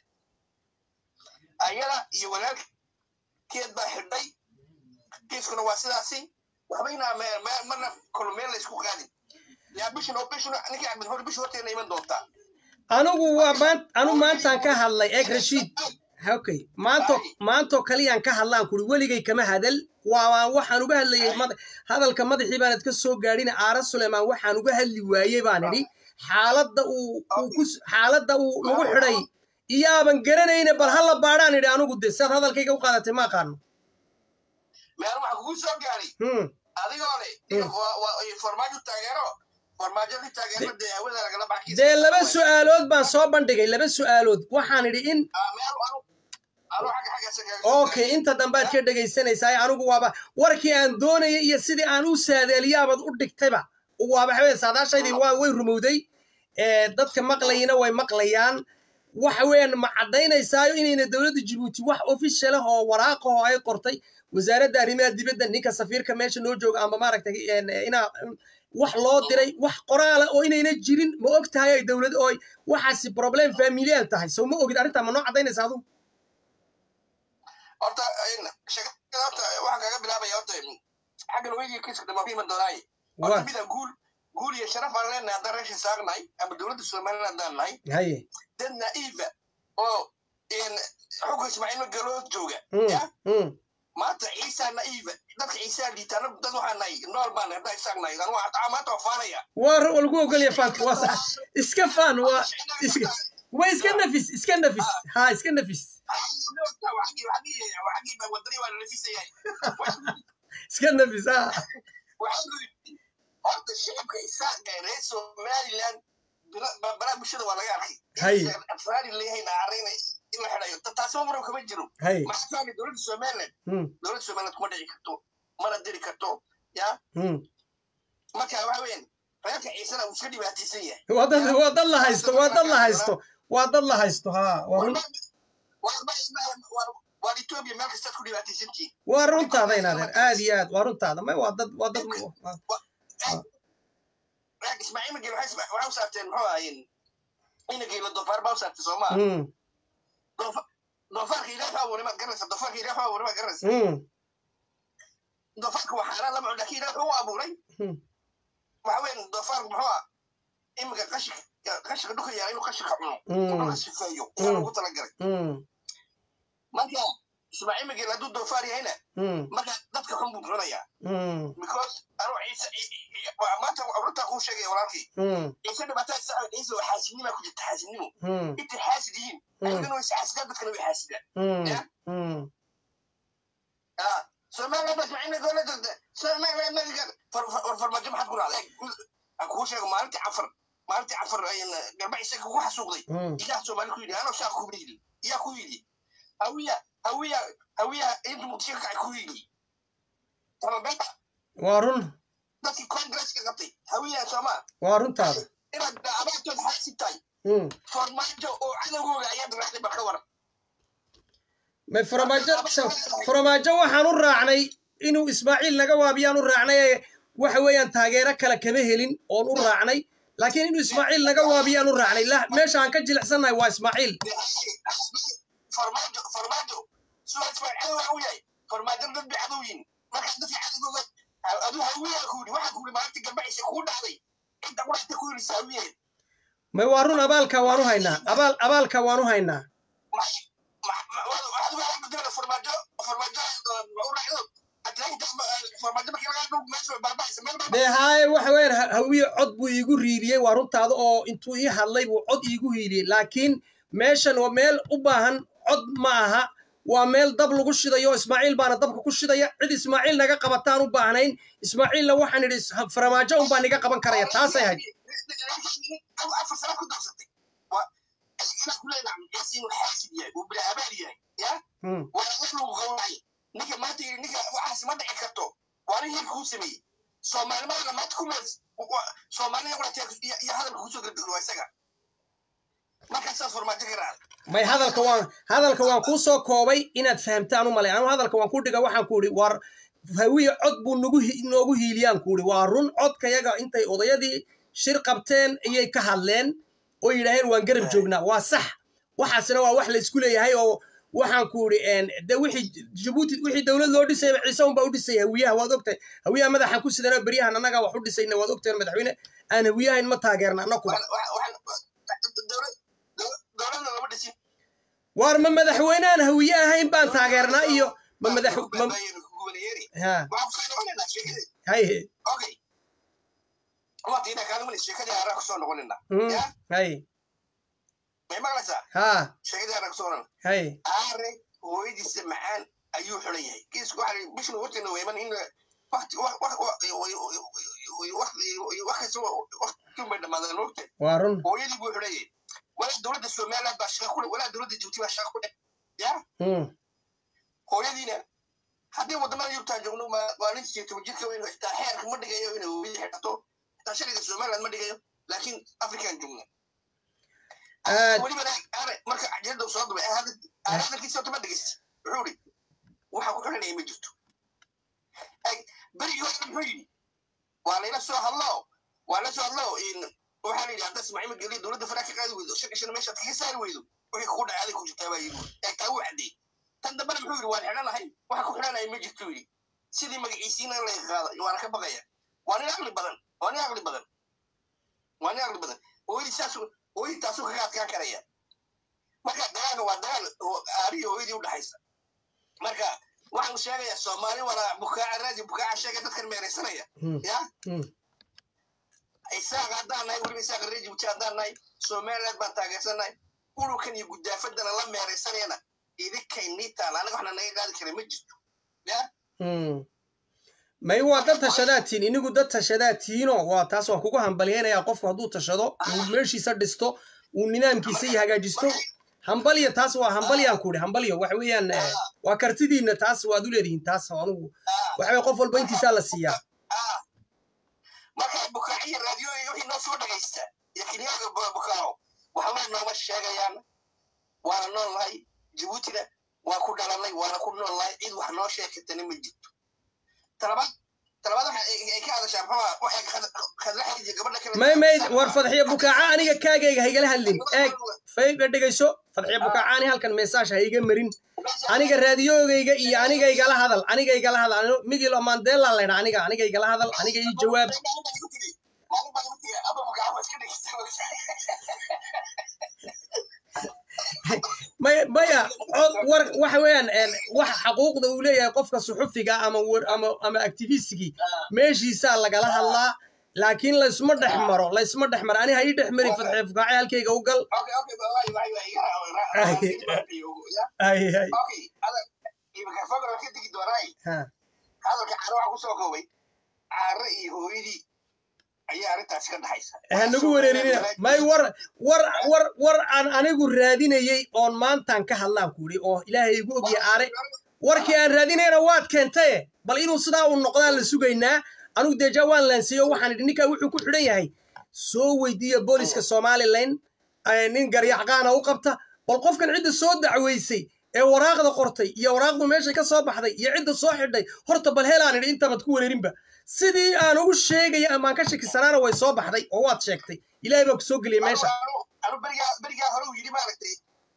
ayada iyo walaalkeed baa xidhay kiiskuna waa sidaasi waxbayna me- me- marna kolmeel la isku qaadin yaa bishan oo bishan ninkii axmed hore bishi horteena iman doontaa anigu waa maan anu maantaan ka hadlay eeg rashiid okay maanto maantoo kaliyaan ka hadlaan kuri weligay kama hadal waa waxaan uga hadlayay mad- hadalka madaxii baanad ka soo gaadhin aara sulaymaan waxaan uga hadli waayey baan idhi xaaladda uu uu ku s- xaaladda uu lagu xidhay iyaaban garanayne bal hala baadhaan idhi anigu de siaad hadalkayga u qaadatay ma aqaano meel waxaa kugu soo gaaray Hmm. adigoo le Hmm. waa- waa- farmaajo taageero farmaajo ka taageero dee hawada lagala baxkiisa dee laba su'aalood baan soo bandhigay laba su'aalood waxaan idhi in meel anu anu xagga xagga isaga soo okay inta dambe aad ka dhegaysanaysaa anigu waaba warkii aan doonayay iyo sidii aan u saadeeliyaabaad u dhigtayba waaba xawee saadaashaydii waa way rumowday ee dadka maqlayina way maqlayaan waxa weeyaan ma caddaynaysaa inayna dowladda jabuuti wax official ah oo waraaq ah oo ay qortay wasaaradda arrimaha dibadda ninka safiirka meesha noo jooga amba maaragtay een, inaa wax loo diray wax qoraala oo inayna jirin ma og tahay ay dowlad oo ay waxaasi problem familial tahay soo ma ogid arrintaa ma noo caddaynaysa adu horta in- sheekada horta waxaan kaga bilaabaya horta xagga laweydiga kiiska dhamaa ku iman doonaaye horta waa mida guul guul iyo sharaf aan leenahay haddaan reeshin saarnahay ama dowladda somaliland haddaan nahay haye dad naiifa oo in xugga ismaaciil magaloo jooga Mm, ya mm. maanta ciisaa naiifa dadka ciisaa liita anagu dad waxaa nahay nool baan nahay haddaan isaag nahay anu waxaa maanta waa faanaya waa waa lagu ogolya faanka waa sax iska faan waa iska waa iska nafis iska nafis ha iska nafis waxagii baa wadani waa lalafisayahay iska nafis ha horta shicibka isaaqa ee reer somaliland balaa bulshada waa laga arkay Hay. afraari leeyahay naarayna in la xidhayo Ta- taasi ma muran kama jiro hay maxaa faami dowladda somaliland mm, dowladda somaliland kuma dhici karto mana diri karto ya mm. marka waxa weyan reerka ciisana uu iska dhibaataysan yahay waa dad waa dad la haysto waa dad la haysto waa dad la haysto ha waa run waan etoobiya meel kastaad ku dhibaataysantihiin waa runtaada inaadeer aad iyo aad waa runtaada may waa dad waa dad waa- reer ismaaciil mageel waxay waxay u saarteen muxuu ahaayeen inageela doofaar baa u saartay soomaa mm, doofaarka ilaah baa abuuray maad garanaysa doofaarka ilaah baa abuuray maad garanaysa mm, doofaarka waa xaaraan lama cuno laakiin ilaah wuxuu u abuuray Hmm. waxa weyn doofaarka muxuu ah iminka qashinka qashinka dhulka yaala inuu qashinka cuno Mm. inuu ka sifeeyo ayaa Mm. loogu talagalay mm, marka ismaaciil mageel hadduu doofaar yahayna mm, marka dadka xun buu cunayaa mm, because anuu ciise waa maanta runtaa kuu sheegaya walaalkii mm, ciise dhibaatada saca ciise waa xaasidnimaa ku jirta xaasidnimo mm, intay xaasid yihiin ayagana way isxaasidaan dadkana way xaasidaan mm, Yeah. mm. Ah, Somaliland baa ismaaciil mageel la dogda Somaliland magaga war farmaajo maxaad ku raacday aan kuu sheego maalintii cafar maalintii cafar garba isaga kugu xasuuqday mm, iyaa soomaali ku yidhi anoo shaaq kuma yidhi iyaa ku yidhi hawiya hawiya hawiya intu muqdisho ka kacay ku yidhi talabeenta waa run dadkii congresska qabtay hawiya soomaa waa runtaada inaad abaartood xaasib tahay Mm. farmaajo oo cadowgooga ayaad raacday bal ka waran may farmaajo so- farmaajo waxaan u raacnay inuu ismaaciil naga waabiyaan u raacnay ee waxa weeyaan taageero kale kama helin oon u raacnay laakiin inuu ismaaciil naga waabiyaan u raacnay la meesha aan ka jilicsannahay waa ismaaciil farmaajo farmaajo suwaas baa cadow u yahay farmaajo dad bay cadow yihin marka dadka cadowgooga aduu hawiya ku yidhi waxaa ku yidhi maalintii garbaciisa kuu dhacday inta quraxta ku yidhi hawiyaheed may waa run abaalka waanu haynaa abaal abaalka waanu haynaa dee haaye waxa weeyaan ha- hawiye cod buu iigu riiriyey waa runtaada oo intuu ii hadlay buu cod iigu hiiliyey laakiin meeshan waa meel u baahan cod ma aha waa meel dab lagu shidayo ismaaciil baana dabka ku shidaya cid ismaaciil naga qabataan u baahnayn ismaaciilna waxaan idhi is- farmaajo unbaa niga qaban karaya taasay ahayd Mm. ninka maanta yidhi ninka waxaas ma dhici karto waa nin hilka kuu sameeyey soomaalimada maanta ku meels soomaalida qurata iyo hadalka kusoo gardado waa isaga markaasaas farmaajo ka raacda may hadalka waan hadalka waan kuu soo koobay inaad fahamtaan u malay anu hadalka waan ku dhiga waxaan ku idhi war hawiye cod buu nagu hi- noogu hiiliyaan ku idhi waa run codkayaga intay odayadii shir qabteen ayay ka hadleen oo yidhaaheen waan garab joognaa waa sax waxaasina waa wax la isku leeyahay oo waxaan ku idhi een, de wixii jabuuti wixii dowlad loo dhisayba ciise unbaa u dhisay hawiyaha waad ogtahay hawiyaha madaxan ku sidana beryahan annagaa wax u dhisayna waad ogtahay madaxweyne aan hawiyahayn ma taageerna annakuba dowladda lama dhisin waar ma madaxweyne aan hawiye ahayn baan taageernaa iyo ma madax ma gubaneeri ha waxaan kusoo noqonaynaa sheekadii haye okay waata inaa kaadumana sheekadii haraa kusoo noqonayna Mm, ya haye may maqlaysaa ha sheekadii haraa kusoo noqonayna haye aare hooyadiisa macaan ayuu xiran yahay kiisku waxa bishna warteena weyman in waqti wax wax wax wax kasta waqti bay dhamaadeen moogta waa run hooyadii buu xiran yahay walaa dowladda somaliland baa shaqa ku leh walaa dowladda jibuuti baa shaqa ku leh ya Mm, hooyadiina haddii wadamada yurubtaan joogno ma waa nin siyo toban jirka weyn xitaa xeerka ma dhigayo inay hooyadii xidhato xitaa shariga somaliland ma dhigayo laakiin afrikaan joogno aad weliba aare marka cajalada soo dubay hadalkiisa horta ma dhegeysta wuxuu ihi waxa ku xiranaya ma jirto berigii hore muxuu yidhi waa layla soo hadlo waa la soo hadlo waxaa la yidhi hadda ismaaciil mageliya dowladda faraa ka qaadi weydo shan shan meeshaad kaga saari weydo wixii kugu dhacay aday ku jirtaa baa yidhi ee taa wuu caddeey tan dambena muxuu yidhi waan xidhanahay waxa ku xidhanaya ma jirto yidhi sidii magaciisiina laga qaada waana ka baqaya waa nin aqli badan waa nin aqli badan waa nin aqli badan hooyadii saas hooyadii taasuu kaga adkaan karaya marka dagaalka waa dagaal oo aariyo hooyadii u dhaxaysa marka waxaan sheegayaa soomaali walaa bukaaca raadi bukaaca sheega dadkan meeraysanaya Mm, ya mm. isaaq haddaan nahay weliba isaaq reer jibuuti haddaan nahay somaliland baan taageersannahay ururkan iyo gudaafadana la meeraysanayana idinkay nii taala anaga waxna naga qaadi kara ma jirto ya Mm. may waa dad tashadaatiin inigu dad tashadaatiinoo waa taas waan kugu hambalyaynayaa qofku hadduu tashado uu meeshiisa dhisto uu nidaamkiisa iyo hagaajisto hambalya taas waa hambalyaan ku idhi hambalyo waxa weeyaan eh, waa kartidiinna taas waad u leedihiin taas anugu waxa weye qof walba intiisaa la siiyaa ah marka bukaaciya raadiyo iyo wixii noo soo dhegaysta iyo kenyaga bukaaco waxba nooma sheegayaan waana nool nahay jibuutina waa ku dhalanay waana ku nool nahay cid wax noo sheekatana ma jirto talabaad talabaad waxa ay ay ka hadashaa maxaa waxay khadlaxaydiyo gabadha kale may may war fadxiya bukaaca aniga kaagayga haygala hadlin eeg fayga dhegayso fadxiya bukaaca ani halkan meesaash ha iga marin aniga raadiyoogayga iyo aniga igala hadal aniga igala hadal Anu- migilo mandela laydha aniga aniga igala hadal aniga ii jawaab may maya cod war waxa weeyaan een, waxa xaquuqda uu leeyahay qofka suxufiga ama war- ama ama activistigii meeshiisaa lagala hadlaa laakiin laysma dhex maro laysma dhex maro ani ha ii dhex marin fadxiya bukaaca halkayga u gal hay hay ha hadalka caare waxaa kusoo koobay caare iyo hooyadii ayaa arrintaasi ka dhaxaysa hanagu wereerinina may war war war war aan anigu raadinayey oon maantaan ka hadlaan ku idhi oo ilaahay igu ogya aare warkii aan raadinayna waad keentaye bal inuu sidaa uu noqdaan la sugaynaa anigu deja waan laansiiyo waxaan idhi ninkaa wuxuu ku xidhan yahay soo weydiiya booliska somalilan nin garyacqaana u qabta bal qofkan cidda soo dacweysay ee waraaqda qortay iyo waraaqdu meeshay ka soo baxday iyo cidda soo xidhay horta bal helaan idhi intabaad ku wereerinba sidii aan ugu sheegaya amaan ka shakisanaana way soo baxday oo waad sheegtay ilaahay baa ku soo geliyay meesha anu berigaa berigaa hore uu yidhi maaragtay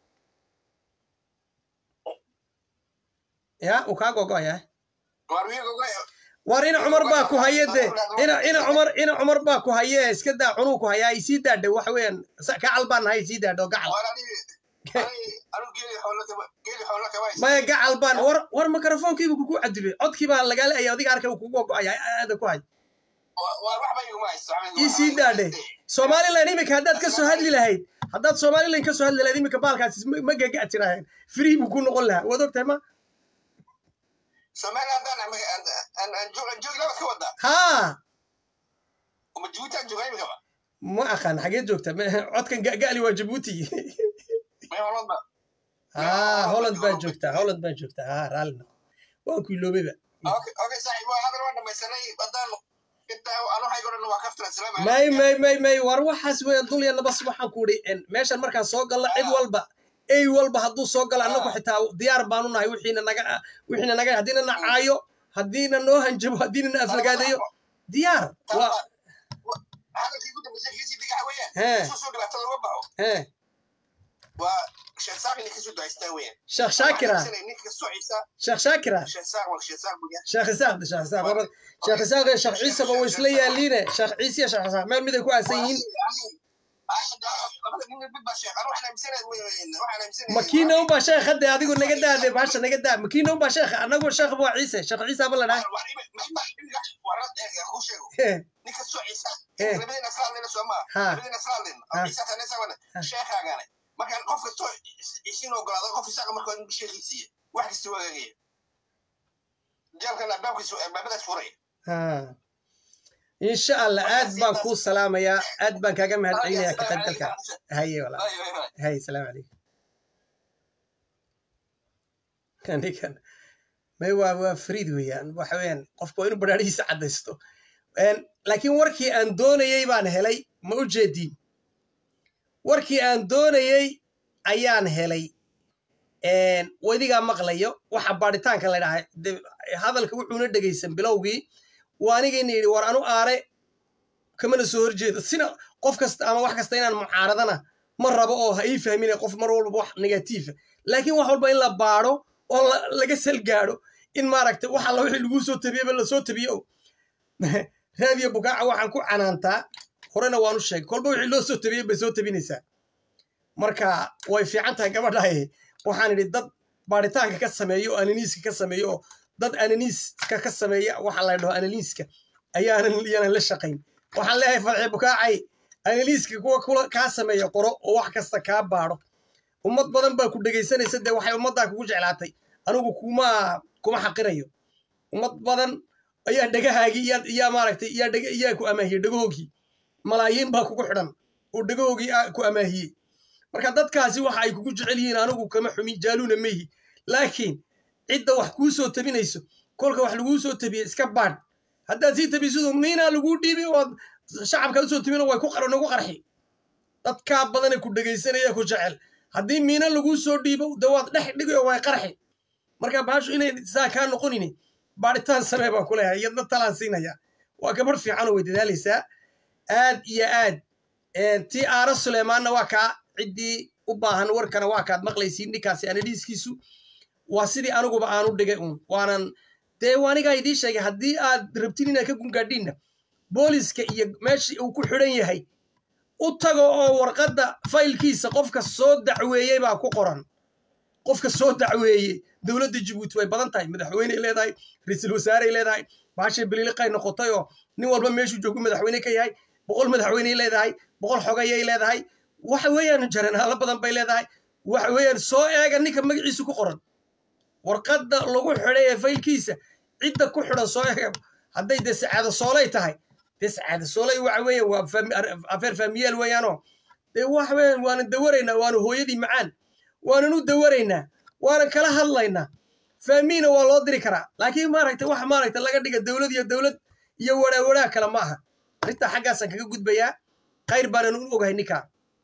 ya uu kaa gogoya waar wiigoga war ina cumar baa ku haye de ina ina cumar ina cumar baa ku haye iska daa cunuu ku hayaa isii daadha waxa weeyaan gacal baan nahay isii daadho gacal waar aniga anu geeli xoolo kama geeli xoolo kama haysan maya gacal baan war war mikrofoonkiibu kugu cadilay codkii baa lagaala aya adiga arkay uu kugu gogoaya aada ku hay waar waxba iguma haysto isii daadhe somalilan imika haddaad ka soo hadli lahayd haddaad somalilan ka soo hadli lahayd imika baalkaasi ma- ma gaga tiraaheen free buu ku noqon lahaa waad ogtahay ma soomaaliya haddaan aan aan aan joog aan joogi labaad ka wadaa haa uma jabuuti aan joogaa imikaba ma aqaan xagee joogta Ma- codkan ga'gali waa jabuuti may holodba haa holland baa joogtaa holland baa joogtaa haa raalli noqo waan ku iloobayba okay okay saaxiib waa hadal waan dhamaysanay haddaan intaa anu haygo dhan waa kaftira salaam may may may may war waxaas weeyaan dul iyo nabas waxaan ku idhi meeshan markaan soo galna cid walba ey walba hadduu soo galo annagu xitaa diyaar baanu nahay wixiina naga wixiina naga haddiina na caayo haddiina noo hanjabo haddiina na aflagaadeeyo diyaar waa hadalkii ugu dambeysay kiisii digaxa weeyaan Hee. isu soo dhibaatada uga baxo hee waa sheekh saaq ninka soo daystaa weeyaan sheekh shaakira ninka soo ciisa sheekh shaakira sheekh saaq waa sheekh saaq buya sheekh isaaq sheekh isaaq laba sheekh isaaq iyo sheekh ciisaba way isla yaaliine sheekh ciise iyo sheekh isaaq meel mid ay ku aasan yihiin labada nin mid baa sheekh anu waxaan aaminsanahay waxaan aaminsanahay makiina unbaa sheekh hadde adigu naga daade baasha naga daa makiina unbaa sheekh annagu sheekh waa ciise sheekh ciise aba la dhahay ku sheego Hee, ninka soo ciisa Hee. labadina islaamnina soo maa Ha. labadina islaamnina Ha. ciisa tanesawana Ha. sheekhaagane marka qof kastoo isin ogolaado qof isaga marka in sheekhiisiiya wax kasta wagaagaya jeelkan albaabkiisu albaabadaas furay haa. insha allah aad baan kuu salaamayaa aad baan kaaga mahad celinayaa ka qaybgalka haye walaa haye salaamu calaykum kanikan may waa waa fariid weeyaan waxa weeyaan qofka waa inuu badhaadhihiisa caddaysto Een, laakiin warkii aan doonayey baan helay ma u jeediin warkii aan doonayey ayaan helay Een, wadigaa maqlayo waxa baadhitaanka la dhahay de- hadalka wuxuuna dhegaysan bilowgii waa anigayna yidhi war anu aare kamana soo horjeedo sina qof kasta ama wax kasta inaan mucaaradana ma rabo oo ha ii fahmine qof mar walba wax negatiifa laakiin wax walba in la baadho oo la- laga salgaadho in maaragtay wax alla wixii laguu soo tabiyeba lasoo tabiyo o raadiyo bukaaca waxaan ku canaantaa horena waanu sheegay kolba wixii loo soo tabiyey bay soo tabinaysaa marka way fiican tahay gabadhaay waxaan idhi dad baaritaanka ka sameeyo oo ananiiska ka sameeyo oo dad ananiiska ka sameeya waxa la dhaho ananiiska ayaanan iyanan la shaqayn waxaan leeyahay farxi bukaacay analiiska kuwa kula kaa sameeya qoro oo wax kasta kaa baadho ummad badan baa ku dhegaysanaysa dee waxay ummaddaa kugu jeclaatay anigu kuma kuma xaqirayo ummad badan ayaa dhagahaagii iyaa iyaa maaragtay iyaa dhega iyaa ku amaahiyey dhagahoogii malaayiin baa kugu xidhan oo dhagahoogii aa ku amaahiyey marka dadkaasi waxa ay kugu jecel yihiin anigu kama xumi jaaluuna meyhi laakiin cidda wax kuu soo tabinayso kolka wax laguu soo tabiye iska baadh haddaad sii tabisidu miinaa laguu dhiibi ood shacabka usoo tabino way ku qar- nagu qarxi dadkaa badane ku dhegaysanaya ku jecel haddii miina laguu soo dhiibo de waad dhex dhigayo way qarxi marka baashu inay saa kaa noqonini baadhitaan samee baan ku leeyahay iyadna talaan siinaya waa gabadh fiicanoo way dadaalaysaa aad iyo aad tii aara suleymaanna waa kaa ciddii u baahan warkana waa kaad maqlaysiin ninkaasi anadhiiskiisu waa sidii aniguba aanu dhigay uun waanan dee anigaa idii sheegay haddii aad rabtin inaad ka gungaadhiinna booliska iyo meeshii uu ku xidhan yahay u tago oo warqadda faylkiisa qofka soo dacweeyey baa ku qoran qofka soo dacweeyey dowladda jabuuti way badan tahay madaxweyney leedahay ra-iisul wasaarey leedahay baashay biliiliqay noqotay oo nin walba meeshuu joogu madaxweyne ka yahay boqol madaxweyney leedahay boqol xogayay leedahay waxa weeyaan jaranaalo badan bay leedahay waxa weeyaan soo eega ninka magaciisu ku qoran warqadda lagu xidhay ee faylkiisa cidda ku xidhan soo eega hadday dee sacaado soolay tahay bes caada soolay waxa weeye waa fami- ar- afeer faamiyeel weeyaanoo dee waxa weeyaan waanan dawaraynaa waanu hooyadii macaan waanan u dawaraynaa waanan kala hadlaynaa faamiina waa loo diri karaa laakiin maaragta wax maaragta laga dhiga dowlad iyo dowlad iyo waraa waraa kale ma aha arrintaa xaggaasaan kaga gudbayaa khayr baanan u ogahay ninkaa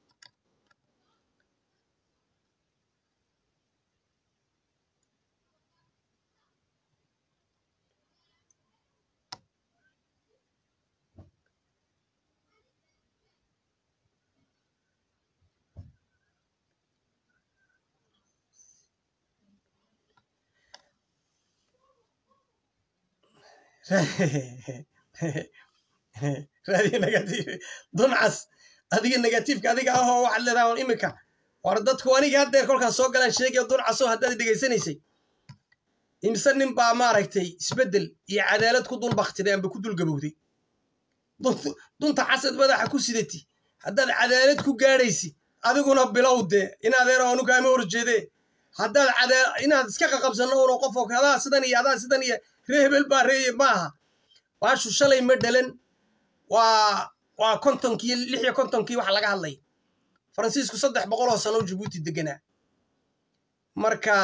raadiyo negatif duncas adiga negatifka adiga ahoo waxaad leedahay on imika war dadku aniga haddeer kolkaas soo galaan sheegaya duncasoo haddaad dhegaysanaysay imse nin baa maaragtay isbeddel iyo cadaalad ku dul baktiday amba ku dul gabowday Dunt- dunta casad madaxa ku sidati haddaad cadaalad ku gaadhaysi adiguna bilow dee inaadeero anu kaama horjeedee haddaad cadaa inaad iska qaqabsanno uno qof oo adaa sidan iyo adaa sidan iyo ree hebel baa reeye maaha baashu shalay ma dhalan waa waa kontonkii lix iyo kontonkii waxa laga hadlay faransiisku saddex boqol oo sano jabuuti deganaa marka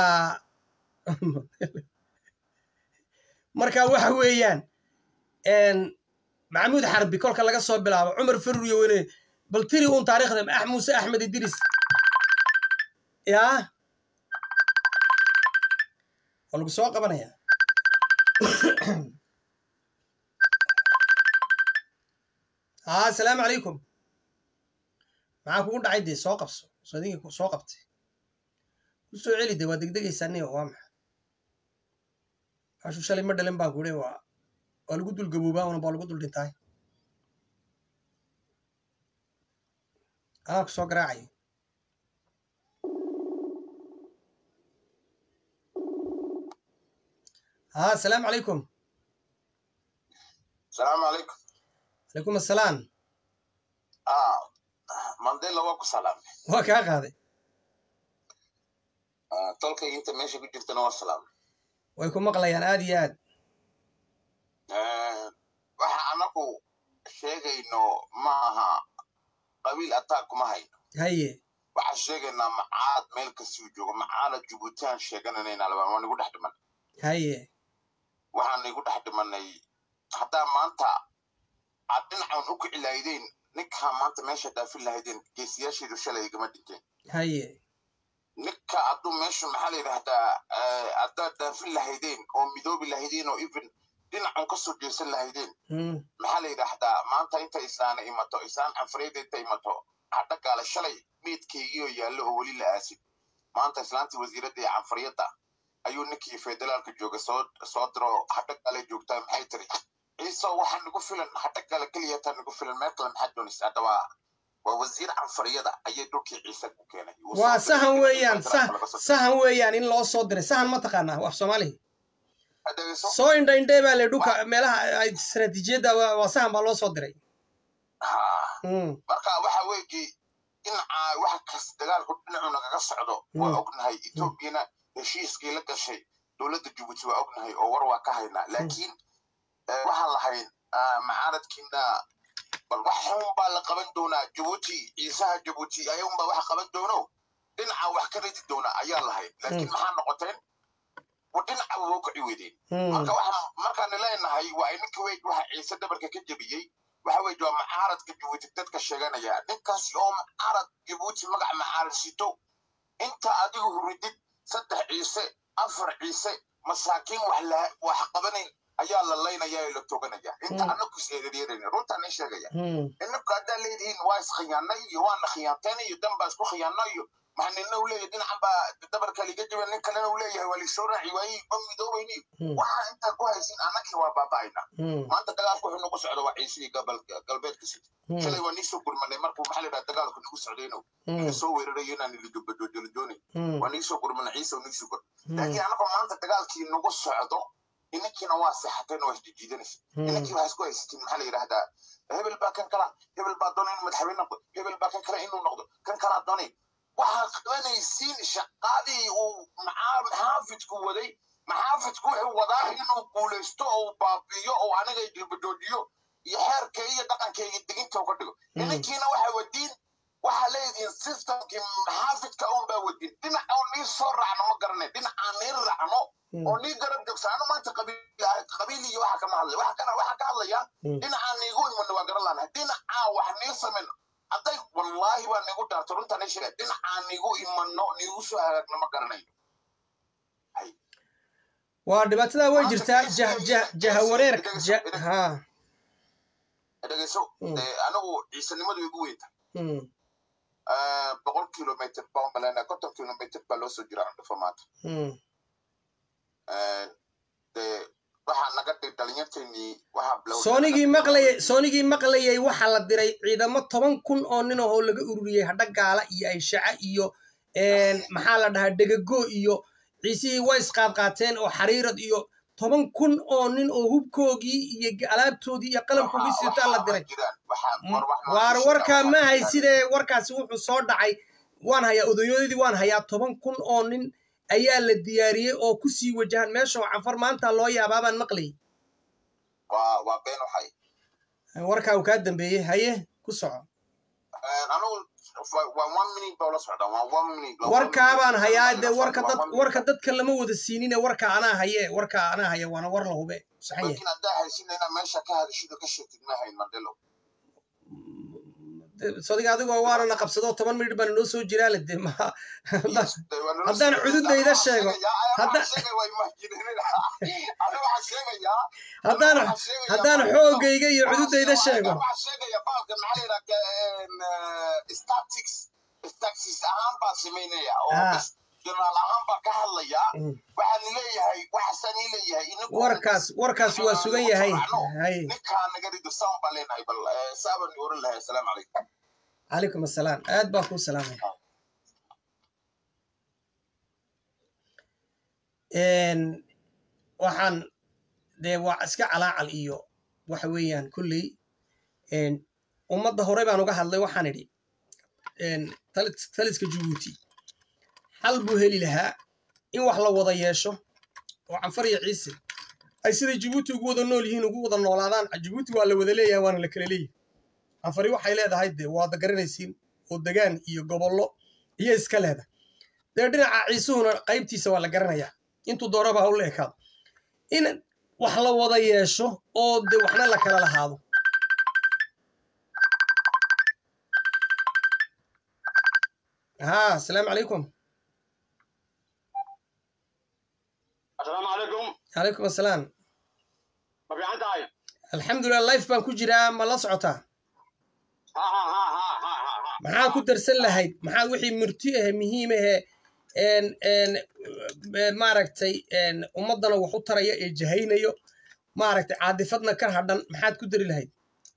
marka waxa weeyaan maxamuud xarbi kolka laga soo bilaabo cumar faruriyo wene bal tiri uun taariikhda ah muuse axmed idris yaa waa lagu soo qabanayaa haa asalaamu calaykum maxaa kugu dhacay dee soo qabso soo adinka soo qabtay ku soo celi dee waa degdegaysaa niyo waa maxa ashuu shalay ma dhalin baan kuhi waa waa lagu dul gaboobaa una baa lagu dul dhintaay anaa ku soo garaacayo haa asalaamu calaykum salaamu calaykum calaykum assalaam ah mandela waa ku salaamay waa kaa qaaday Ah, tolkay inta meesha ku jirtana waa salaamay way ku maqlayaan aad iyo aad Eh, waxa anagu sheegayno ma aha qabiil attack kuma hayno haye waxaan sheegaynaa macaad meel kastuu joogo macaada jubuutaan sheegananayna laba waa nigu dhex dhiman haye waxaan nigu dhex dhimanay haddaa maanta aad dhinacan u kici lahaydeen ninkaa maanta meesha dhaafin lahaydeen geesiyaasheedu shalay igama dhinteen haye ninka hadduu meeshu maxaa la yidhahdaa eh, haddaad dhaafin lahaydeen oo midoobi lahaydeen oo even dhinacan kasoo jeesan lahaydeen Mm, maxaa la yidhaahdaa maanta inta islaana imato islaan canfareed inta imato hadha gaale shalay meydkeygiioo yaallo oo weli la aasin maanta islaantii wasiiradda ee canfariyadda ayuu ninkii federaalka jooga soo soo diro hadha gaale joogtaa maxay tiri ciiso waxaa nagu filan hadha gaale keliyataa nagu filan meel kale maxaad doonaysa hadda waa waa wasiir canfariyada ayay dhulkii ciise ku keenay Wuu soo waa diray sahan ninkii weeyaan federaalka laga soo diray. sahan weeyaan in loo soo diray sahan ma taqaanaa af soomaalihi Dhageyso. soo indha indhee baa le dhulka meelaha ay istaraatiijiyadda waa waa sahan baa loo soo diray Haa. Mm, marka waxa weeye dhinaca wax kas dagaalku dhinacu nagaga socdo waa Mm. ognahay etoobiyana heshiiskii la gashay dowladda jabuuti waa ognahay oo war waa ka haynaa laakiin eh, waxaan lahayn ah, macaaradkiina bal wax xun baa la qaban doonaa jabuuti ciisaha jabuuti ayagunbaa wax qaban doono dhinaca wax ka ridi doona ayaa lahayn laakiin Mm. maxaa noqoteen wa dhinaca waa u kici weydeen mm, marka waxaan markaan leenahay waa ininka weyd waxa ciise dhabarka ka jebiyey waxa weyd waa macaaradka jabuuti dadka sheeganaya ninkaasi oo macaarad jabuuti magac macaarad sito inta adigu huridid saddex ciise afar ciise masaakiin wax la wax qabanayn ayaa la laynaya ee la toganaya inta Mm. anagu is eedareerayna runtaan ii sheegaya mm, inaku haddaa leedihiin waa iskhiyaanay iyo waana khiyaanteen iyo dan baa isku khiyaanay iyo maxaa nina uu leeyahay dhinacan baa dabarka liga jaban nin kalena uu leeyahay waa lisoo raaci waayey ma midoobayni mm, waxaa intaa ku haysin annakii waa baaba'ayna mm, maanta dagaalku wuxuu nagu socdo waa ciisihii gabal- galbeedka sida mm, shalay waa niisoo gurmanay markuu maxaa la yidhaha dagaalku nagu socdayno mm, ina soo weerarayo inaan ilidobadoodooni mm, waa niisoo gurmanay ciise oo niisoo gur mm, laakiin annagoo maanta dagaalkii nagu socdo inankiina waa seexateen waa isjijiidanaysa mm, inankii waxaa isku haysatiin maxaa la yidhahdaa hebel baa kan kala hebel baa doonay inuu madaxweyne noqdo hebel baa kan kale inuu noqdo kan kalaa doonay waxaad qabanaysiin shaqadii uu maxaa- maxaafidku waday maxaafidku wuxuu wadaa inuu guulaysto oo uu baabi'iyo oo aniga dilbadoojiyo iyo xeerkayga iyo dhaqankayga deginta uga dhigo idinkiina waxaa wadiin waxaa leedihiin systemkii maxaafidka un baa wadiin dhinac oo nii soo raacno ma garanay dhinacaan nii raacno oo nii garab joogsaano maanta qabiil iyo waxa kama hadlay waxa ka hadlaya dhinacaan niigu imano waa garan laanahay dhinacaan wax nii samayno hadday wallaahi baa niigu dhaarto runtaan sheega dhinacaan niigu imano niigu soo hagaagno ma garanayo waa dhibaatada way jirtaa jahawareerka ha dhegeyso anigu ciisanimadu igu weynta boqol kilomitr baan maleyna konton kilomitr baa loo soo jira andhufo maanta waxaa naga dhig dhalinyarteennii waxaa soonigii maqlayay soonigii maqlayay waxaa la diray ciidamo toban kun oo nin ahoo laga ururiyey hadha gaala iyo ayshaca iyo maxaa la dhahaa dhegago iyo ciisihii way isqaadqaateen oo xariirad iyo toban kun oo nin oo hubkoogii iyo alaabtoodii iyo qalabkoogii sitaa la diray waar warkaa ma hay sidee warkaasi wuxuu soo dhacay waan hayaa odayadoodii waan hayaa toban kun oo nin ayaa la diyaariyey oo ku sii wajahan meesha cafar maanta loo yaabaabaan maqlayay warkaa uu kaa dambeeyey haye ku soco warkaabaan hayaa dee warka dad warka dadka lama wada siinine warka anaa haye warka anaa haya waana war la hube saxan yahay sodiga adigoo waanana qabsado toban minit baana noo soo jiraa lade ma haddaan cududayda sheego haddaan haddaan xoogayga iyo cududayda sheego ahaan baa samaynaya oo janaal ahaan baa ka hadlaya waxaan leeyahay waxaasaan ii leeyahay warkaas warkaas waa sugan yahay ninkaa naga rido saan baa leenahay bal saaban oran lahay asalaamu calaykum calaykum assalaam aad baa kuu salaamaya waxaan dee waa iska calaacal iyo waxa weeyaan kulley ummadda hore baan uga hadlay waxaan idhi taliska jabuuti xal buu heli lahaa in wax la wada yeesho oo canfar iyo ciise ay siday jabuuti ugu wada nool yihiin ugu wada noolaadaan jabuuti waa la wada leeyahay waana la kala leeyahay canfari waxay leedahay dee waada garanaysiin oo degaan iyo gobollo iyo iska leedahay dee dhinaca ciisuhuna qaybtiisa waa la garanayaa intuu doonaba ha u la ekaado in wax la wada yeesho oo dee waxna la kala lahaado ها السلام عليكم السلام عليكم عليكم السلام ما في عندك هاي الحمد لله لايف بان ku jiraa ma la socotaa ها ها ها ها ها ها maxaa ku darsan lahayd maxaa wixii murti ah muhiim ah een een maaragtay een ummadana wax u taraya ee jahaynayo maaragtay caadifadna ka hadhan maxaad ku dari lahayd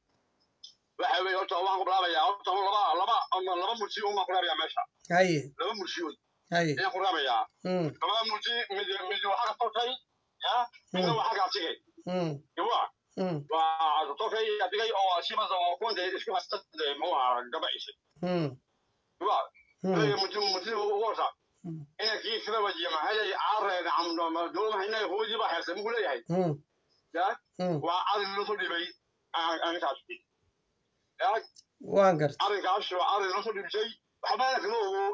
waxa weeye horta waan ku bilaabayaa horta laba laba ama laba murti uma ku bilaabayaa meesha haye laba murtiyood haye ayaan ku bilaabayaa mm labada murti mid mid waxa ka tortay ya midna waxa ka tigay mm yawa mm waa tortay adigay oo shimasa oo kunta isku hasta ma waa gabaysay mm yawa mm ee murti murti ugu horta ina kii sida wajiya ma hayay caareen amdo ma dooma hayna hoodi ba haysan mugu leeyahay mm ya mm waa adin loo soo dhibay aan aan taasi ya waan garta arrinkaas waa arrin la soo dhibsay waxbaana kama ogo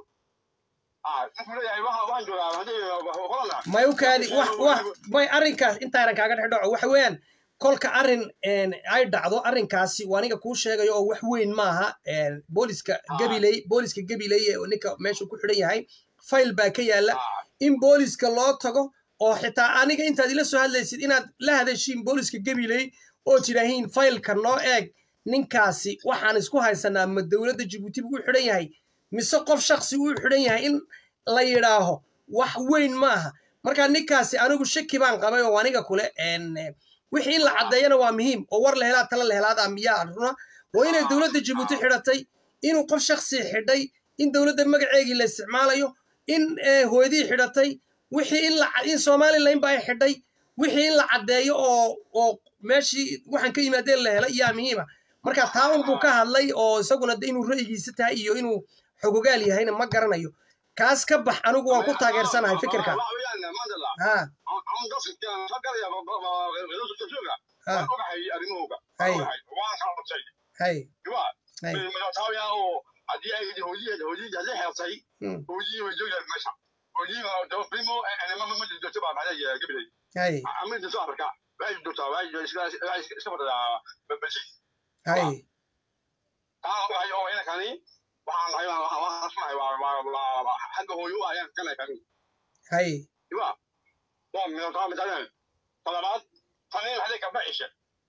ah ninkuu leeyahay waxa waxaan joogaa haddii holanda may u kaadi wax wax may arrinkaas intaanan kaaga dhex dhaco waxa weeyaan kolka arrin een, ay dhacdo arrinkaasi waa aniga kuu sheegayo oo wax weyn maaha een, booliska gabiley booliska gabiley ee ninka meesha ku xidhan yahay fayl baa ka yaala in booliska loo tago oo xitaa aniga intaad ila soo hadlaysid inaad la hadashiin booliska gabiley oo tidhaahiin faylka noo eeg ninkaasi waxaan isku haysanaa ma dowladda jabuuti buu u xidhan yahay mise qof shaksi uu xidhan yahay in la yidhaaho wax weyn maaha marka ninkaasi anigu shaki baan qabay oo aniga kule een, eh, wixii in la caddeeyana waa muhiim oo war la helaa tala la helaada miyaa runa waa inay dowladda jabuuti xidhatay inuu qof shaksi xidhay in dowladda magaceegii la isticmaalayo in eh, hooyadii xidhatay wixii in la in somalilan ba ay xidhay wixii in la caddeeyo oo oo meeshii waxaan ka yimaadeen la helay yaa muhiima marka taawun buu ka hadlay oo isaguna de inuu ra'yigiisa tahay iyo inuu xogogaal yahayna ma garanayo kaas ka bax anigu waan ku taageersanahay fikirka waxa weeyaan mandala ha aan dadka ka galaya ha waan ogahay arrimahooga hay waan ogahay waan kala qabtay hay diba hay madaxtooya oo haddii ay hooyadii hooyadii hadday xeeltay mm, hooyadii way joogayaan meesha hooyadii daba primo ma ma jirto baa maxaa gabilay hay ama jirto afrika waxay joogtaa waxay iska waxay iska fadhidaa balsi hay taa ogahay oo inankani waxaan nahay waxaan waxaan sunahay waa waa waa xagga hooyo u ayaan kanay kan hay diba waa madaxtooya madaxtooya talabaad tani waxay ka baxisha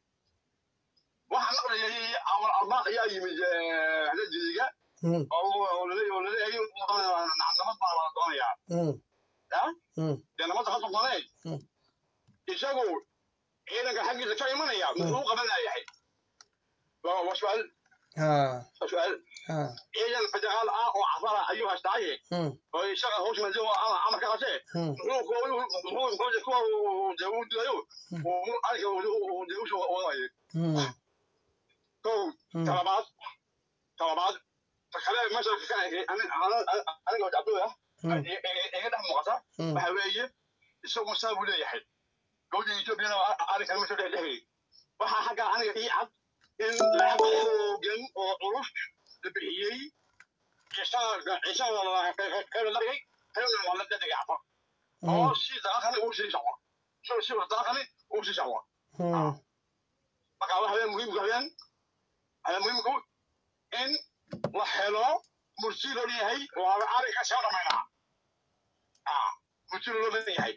waxaan maqlayay awal arbaaq ayaa yimid hada jidiga mm, oo laleeyahay laleeyahay nabad baa la doonayaa mm, ya mm, dee nabadda ka doonay Mm. isagu ciidanka xaggiisa ka imanaya muxuu qabanayahay waa waa su'aal ha waa su'aal ha ciidan federaal ah oo cafara ayuu haystaaye mm, oo isaga hoos madow ama amarka qase mm, muxuu kuwa muxuu muxuu kuwa dee uu dilayo Mm. uu arka uu dee usoo wadaye mm, kow mm, talabaad talabaad ta kale meesha ka aniga cabdulla mm, iga dhex muuqata mm, waxa weeye isagu saa buu leeyahay gowda etoobiyana arrinkan ma soo dhex dhehayay waxaa xagga aniga ii cad in lacag xoogan oo culus la bixiyey ciisana ciisana la dhigay xilna waa la dhedhigay cafa oo mm, si dalakani uu sii socdo si si dalakani uu sii socdo mm, marka waxa weeye muhiimka weeyaan ayaa muhiimku in la helo mursi loo leeyahay waa arrinka soo dhamaynaa ah mursi loo leeyahay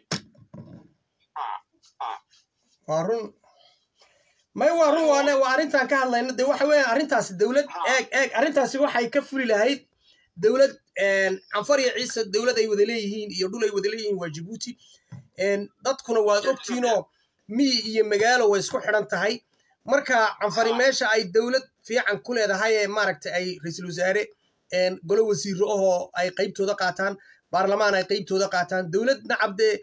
ah ah waa run may waa run waane waa arrintaan ka hadlayno de waxa weeyaan arrintaasi dowlad eeg eeg arrintaasi waxay ka fuli lahayd dowlad canfar iyo ciise dowlad ay wada leeyihiin iyo dhul ay wada leeyihiin waa jabuuti dadkuna waad ogtiinoo miyi iyo magaalo way isku xidhan tahay marka canfari meesha ay dowlad fiican ku leedahay ee maaragta ay ra-iisul wasaare golo wasiiro ahoo ay qaybtooda qaataan baarlamaan ay qaybtooda qaataan dowlad nacab dee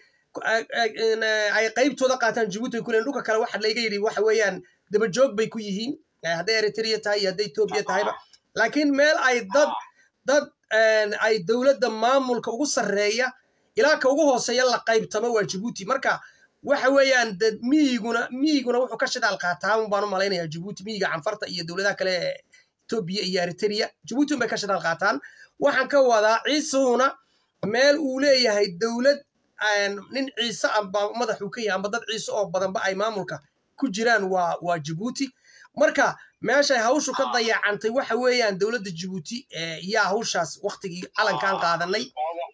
ay qaybtooda qaataan jabuuti ay ku leeyihin dhulka kale waxa layga yidhi waxa weeyaan dabajoog bay ku yihiin hadday eritrea tahay iyo hadday etoobiya tahayba laakiin meel ay dad dad ay dowladda maamulka ugu sarreeya ilaa ka ugu hooseeya la qaybtamo waa jabuuti marka waxa weeyaan dad miyiguna miyiguna wuxuu ka shidaal qaataa un baan u malaynayaa jabuuti miyiga canfarta iyo dowladaha kale ee etoobiya iyo eritrea jabuuti unbay ka shidaal qaataan waxaan ka wadaa ciisuhuna meel uu leeyahay dowlad nin ciise amba madaxuu ka yahay amba dad ciise oo badanba ay maamulka ku jiraan waa waa jabuuti marka meeshay hawshu ka dayacantay waxa weeyaan dowladda jabuuti yaa hawshaas waktigii calankaan qaadanay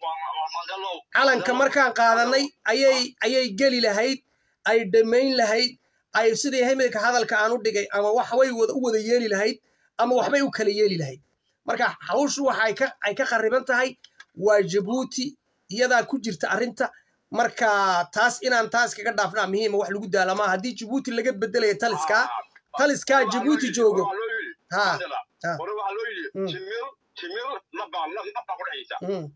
calanka markaan qaadanay ayay ayay geli lahayd ay dhammayn lahayd ay sidii hemilka hadalka aan u dhigay ama waxbay u wada yeeli lahayd ama waxbay u kala yeeli lahayd marka hawshu waxa ka ay ka khariban tahay waa jabuuti iyadaa ku jirta arrinta marka taas inaan taas kaga dhaafnaa muhiima wax lagu daalamaa haddii jabuuti laga bedelayo taliskaa taliskaa jabuuti joogo ha hore waxaa loo yidhi timir timir nabaa nabaa ku dhexaysa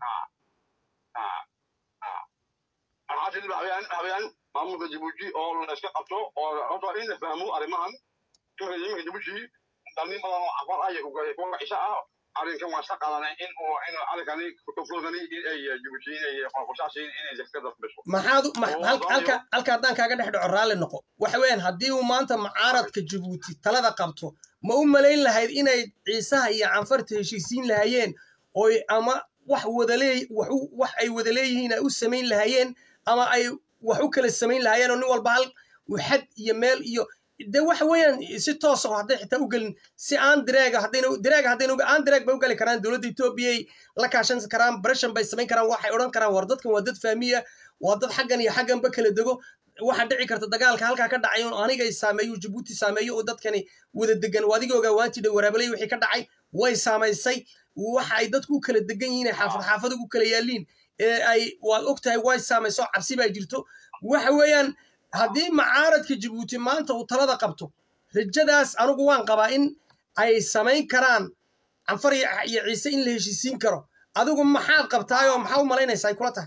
alxaasil waxaweyaan waxaweyaan maamulka jabuuti oo la iska qabto oo horta in la fahmo arrimahan iminka iminka jabuuti dhalin badan oo afar ah iyo kuwa cisho ah arrinkan waa iska qaadanay in uu in arrinkani kutuflodani in ay jabuuti inay qorshaasi inay zakada biso maxaad halka halka haddaan kaaga dhex dhaco raalli noqo waxa weeyaan haddii uu maanta mucaaradka jabuuti talada qabto ma u malayn lahayd inay ciisaha iyo canfarta heshiisiin lahaayeen oy ama wax wadaleey wax ay wada leeyihiin ay u samayn lahaayeen ama ay wax u kala samayn lahaayeen oo nin walba hal xad iyo meel iyo de waxa weeyaan si toos oo hadday xitaa u gelin si aan direega haddayna direega haddayna aan direeg bay u gali karaan dowladda etoobiyay la kaashan karaan bareshan bay samayn karaan waxay odhan karaan war dadkan waa dad faamiya waa dad xaggan iyo xagganba kala dego waxaa dhici karta dagaalka halkaa ka dhacay oo aniga saameeyo jabuuti saameeyo oo dadkani wada degan adiga ogaa waanti dhow waraabaley wixii ka dhacay way saamaysay waxa ay dadku u kala degan yihiin ay xaafad xaafad ugu kala yaaliin ee ay waad og tahay way saamayso cabsi baa jirto waxa weeyaan haddii macaaradka jabuuti maanta uu talada qabto rajadaas anigu waan qabaa in ay samayn karaan canfar iyo ciise in la heshiisiin karo adigu maxaad qabtaayoo maxaa u malaynaysaa ay kula tahay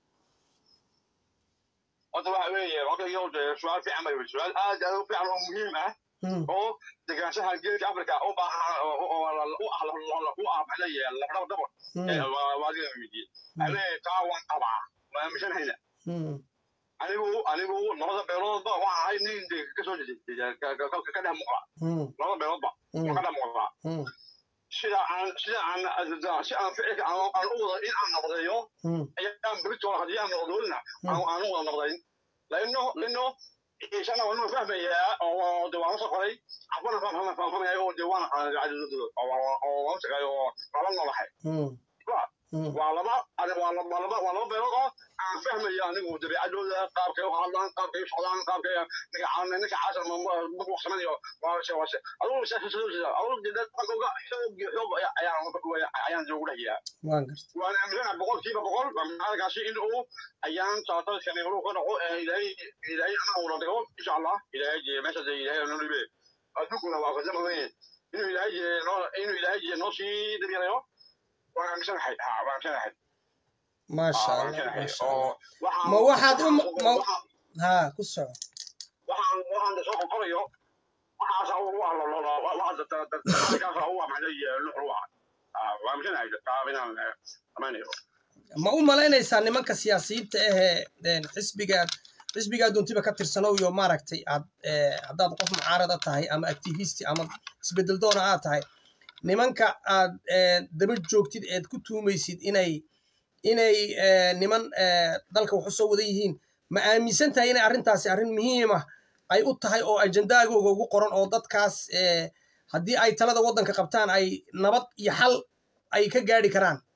horta waxa weeye waktiga de su-aal fiican bay su-aal aad aad u fiican oo muhiim ah oo degaanshaha geedka africa u baahan u ah u ah maxaa leeyahay labdhaba dabor waa adiga weydiiyey ale taa waan qabaa waa aaminsanhayna anigu anigu labada beeloodba waxa ahay nin de kasoo jeeda ka dhex muuqda mm, labada beeloodba mm, ka dhex muuqda mm, sida aan sida aan si aan ficilka aan aan u wada in aan noqdeeyo mm, ayaan beritoona haddii aan noqdoolina aan aan u wada noqdayn laino lino isana waa fahmayaa oo de waan soo qoray afana fahmaya fahmaya oo de waan oo waan tagay oo laba noolahay mm, mm, waa laba ani waa laba laba waa laba beelood oo aan fahmaya anigu dabeecadooda qaabkay u hadlaan qaabkay u socdaan qaabkay ninka caan ninka caasar ma ma waqsanayo waa se waa se adugu se se se adugu de dadka xoog xoog ayaan ayaan joogu dhex jiraa waan gartay waan aaminsanahay boqolkiiba boqol maalkaasi in uu ayaan saatadkani hore ka dhaco ee ilaahay ilaahay ana ula dhigo insha allah ilaahay jee meesha dee ilaahay noo dhibe adduunkuna waa fadama weyn inuu ilaahay jee noo inuu ilaahay jee noo sii dabyarayo waan aaminsanahay ha waan aaminsanahay maasha waan allah aaminsanahay maasha oo allah waxaan ma waxaad u ma waxaan ha ku soco waxaan waxaan soo qorayo waxaasa u ah lo lo waxa dadkaasa u ah maxay luxu ah waan aaminsanahay taa inaan amanayo ma u malaynaysaa nimanka siyaasiyiinta ahee een, xisbigaad xisbigaa doontiba ka tirsanow iyo maaragtay aad eh, haddaad qof mucaarada tahay ama activisti ama isbedel doona aad tahay nimanka aad eh, daba joogtid eed ku tuumaysid inay inay eh, niman eh, dalka wax u soo wada yihiin ma aaminsan tahay inay arrintaasi arrin muhiima ay u tahay oo ajendaagooga ugu qoran oo dadkaas eh, haddii ay talada waddanka qabtaan ay nabad iyo xal ay ka gaadhi karaan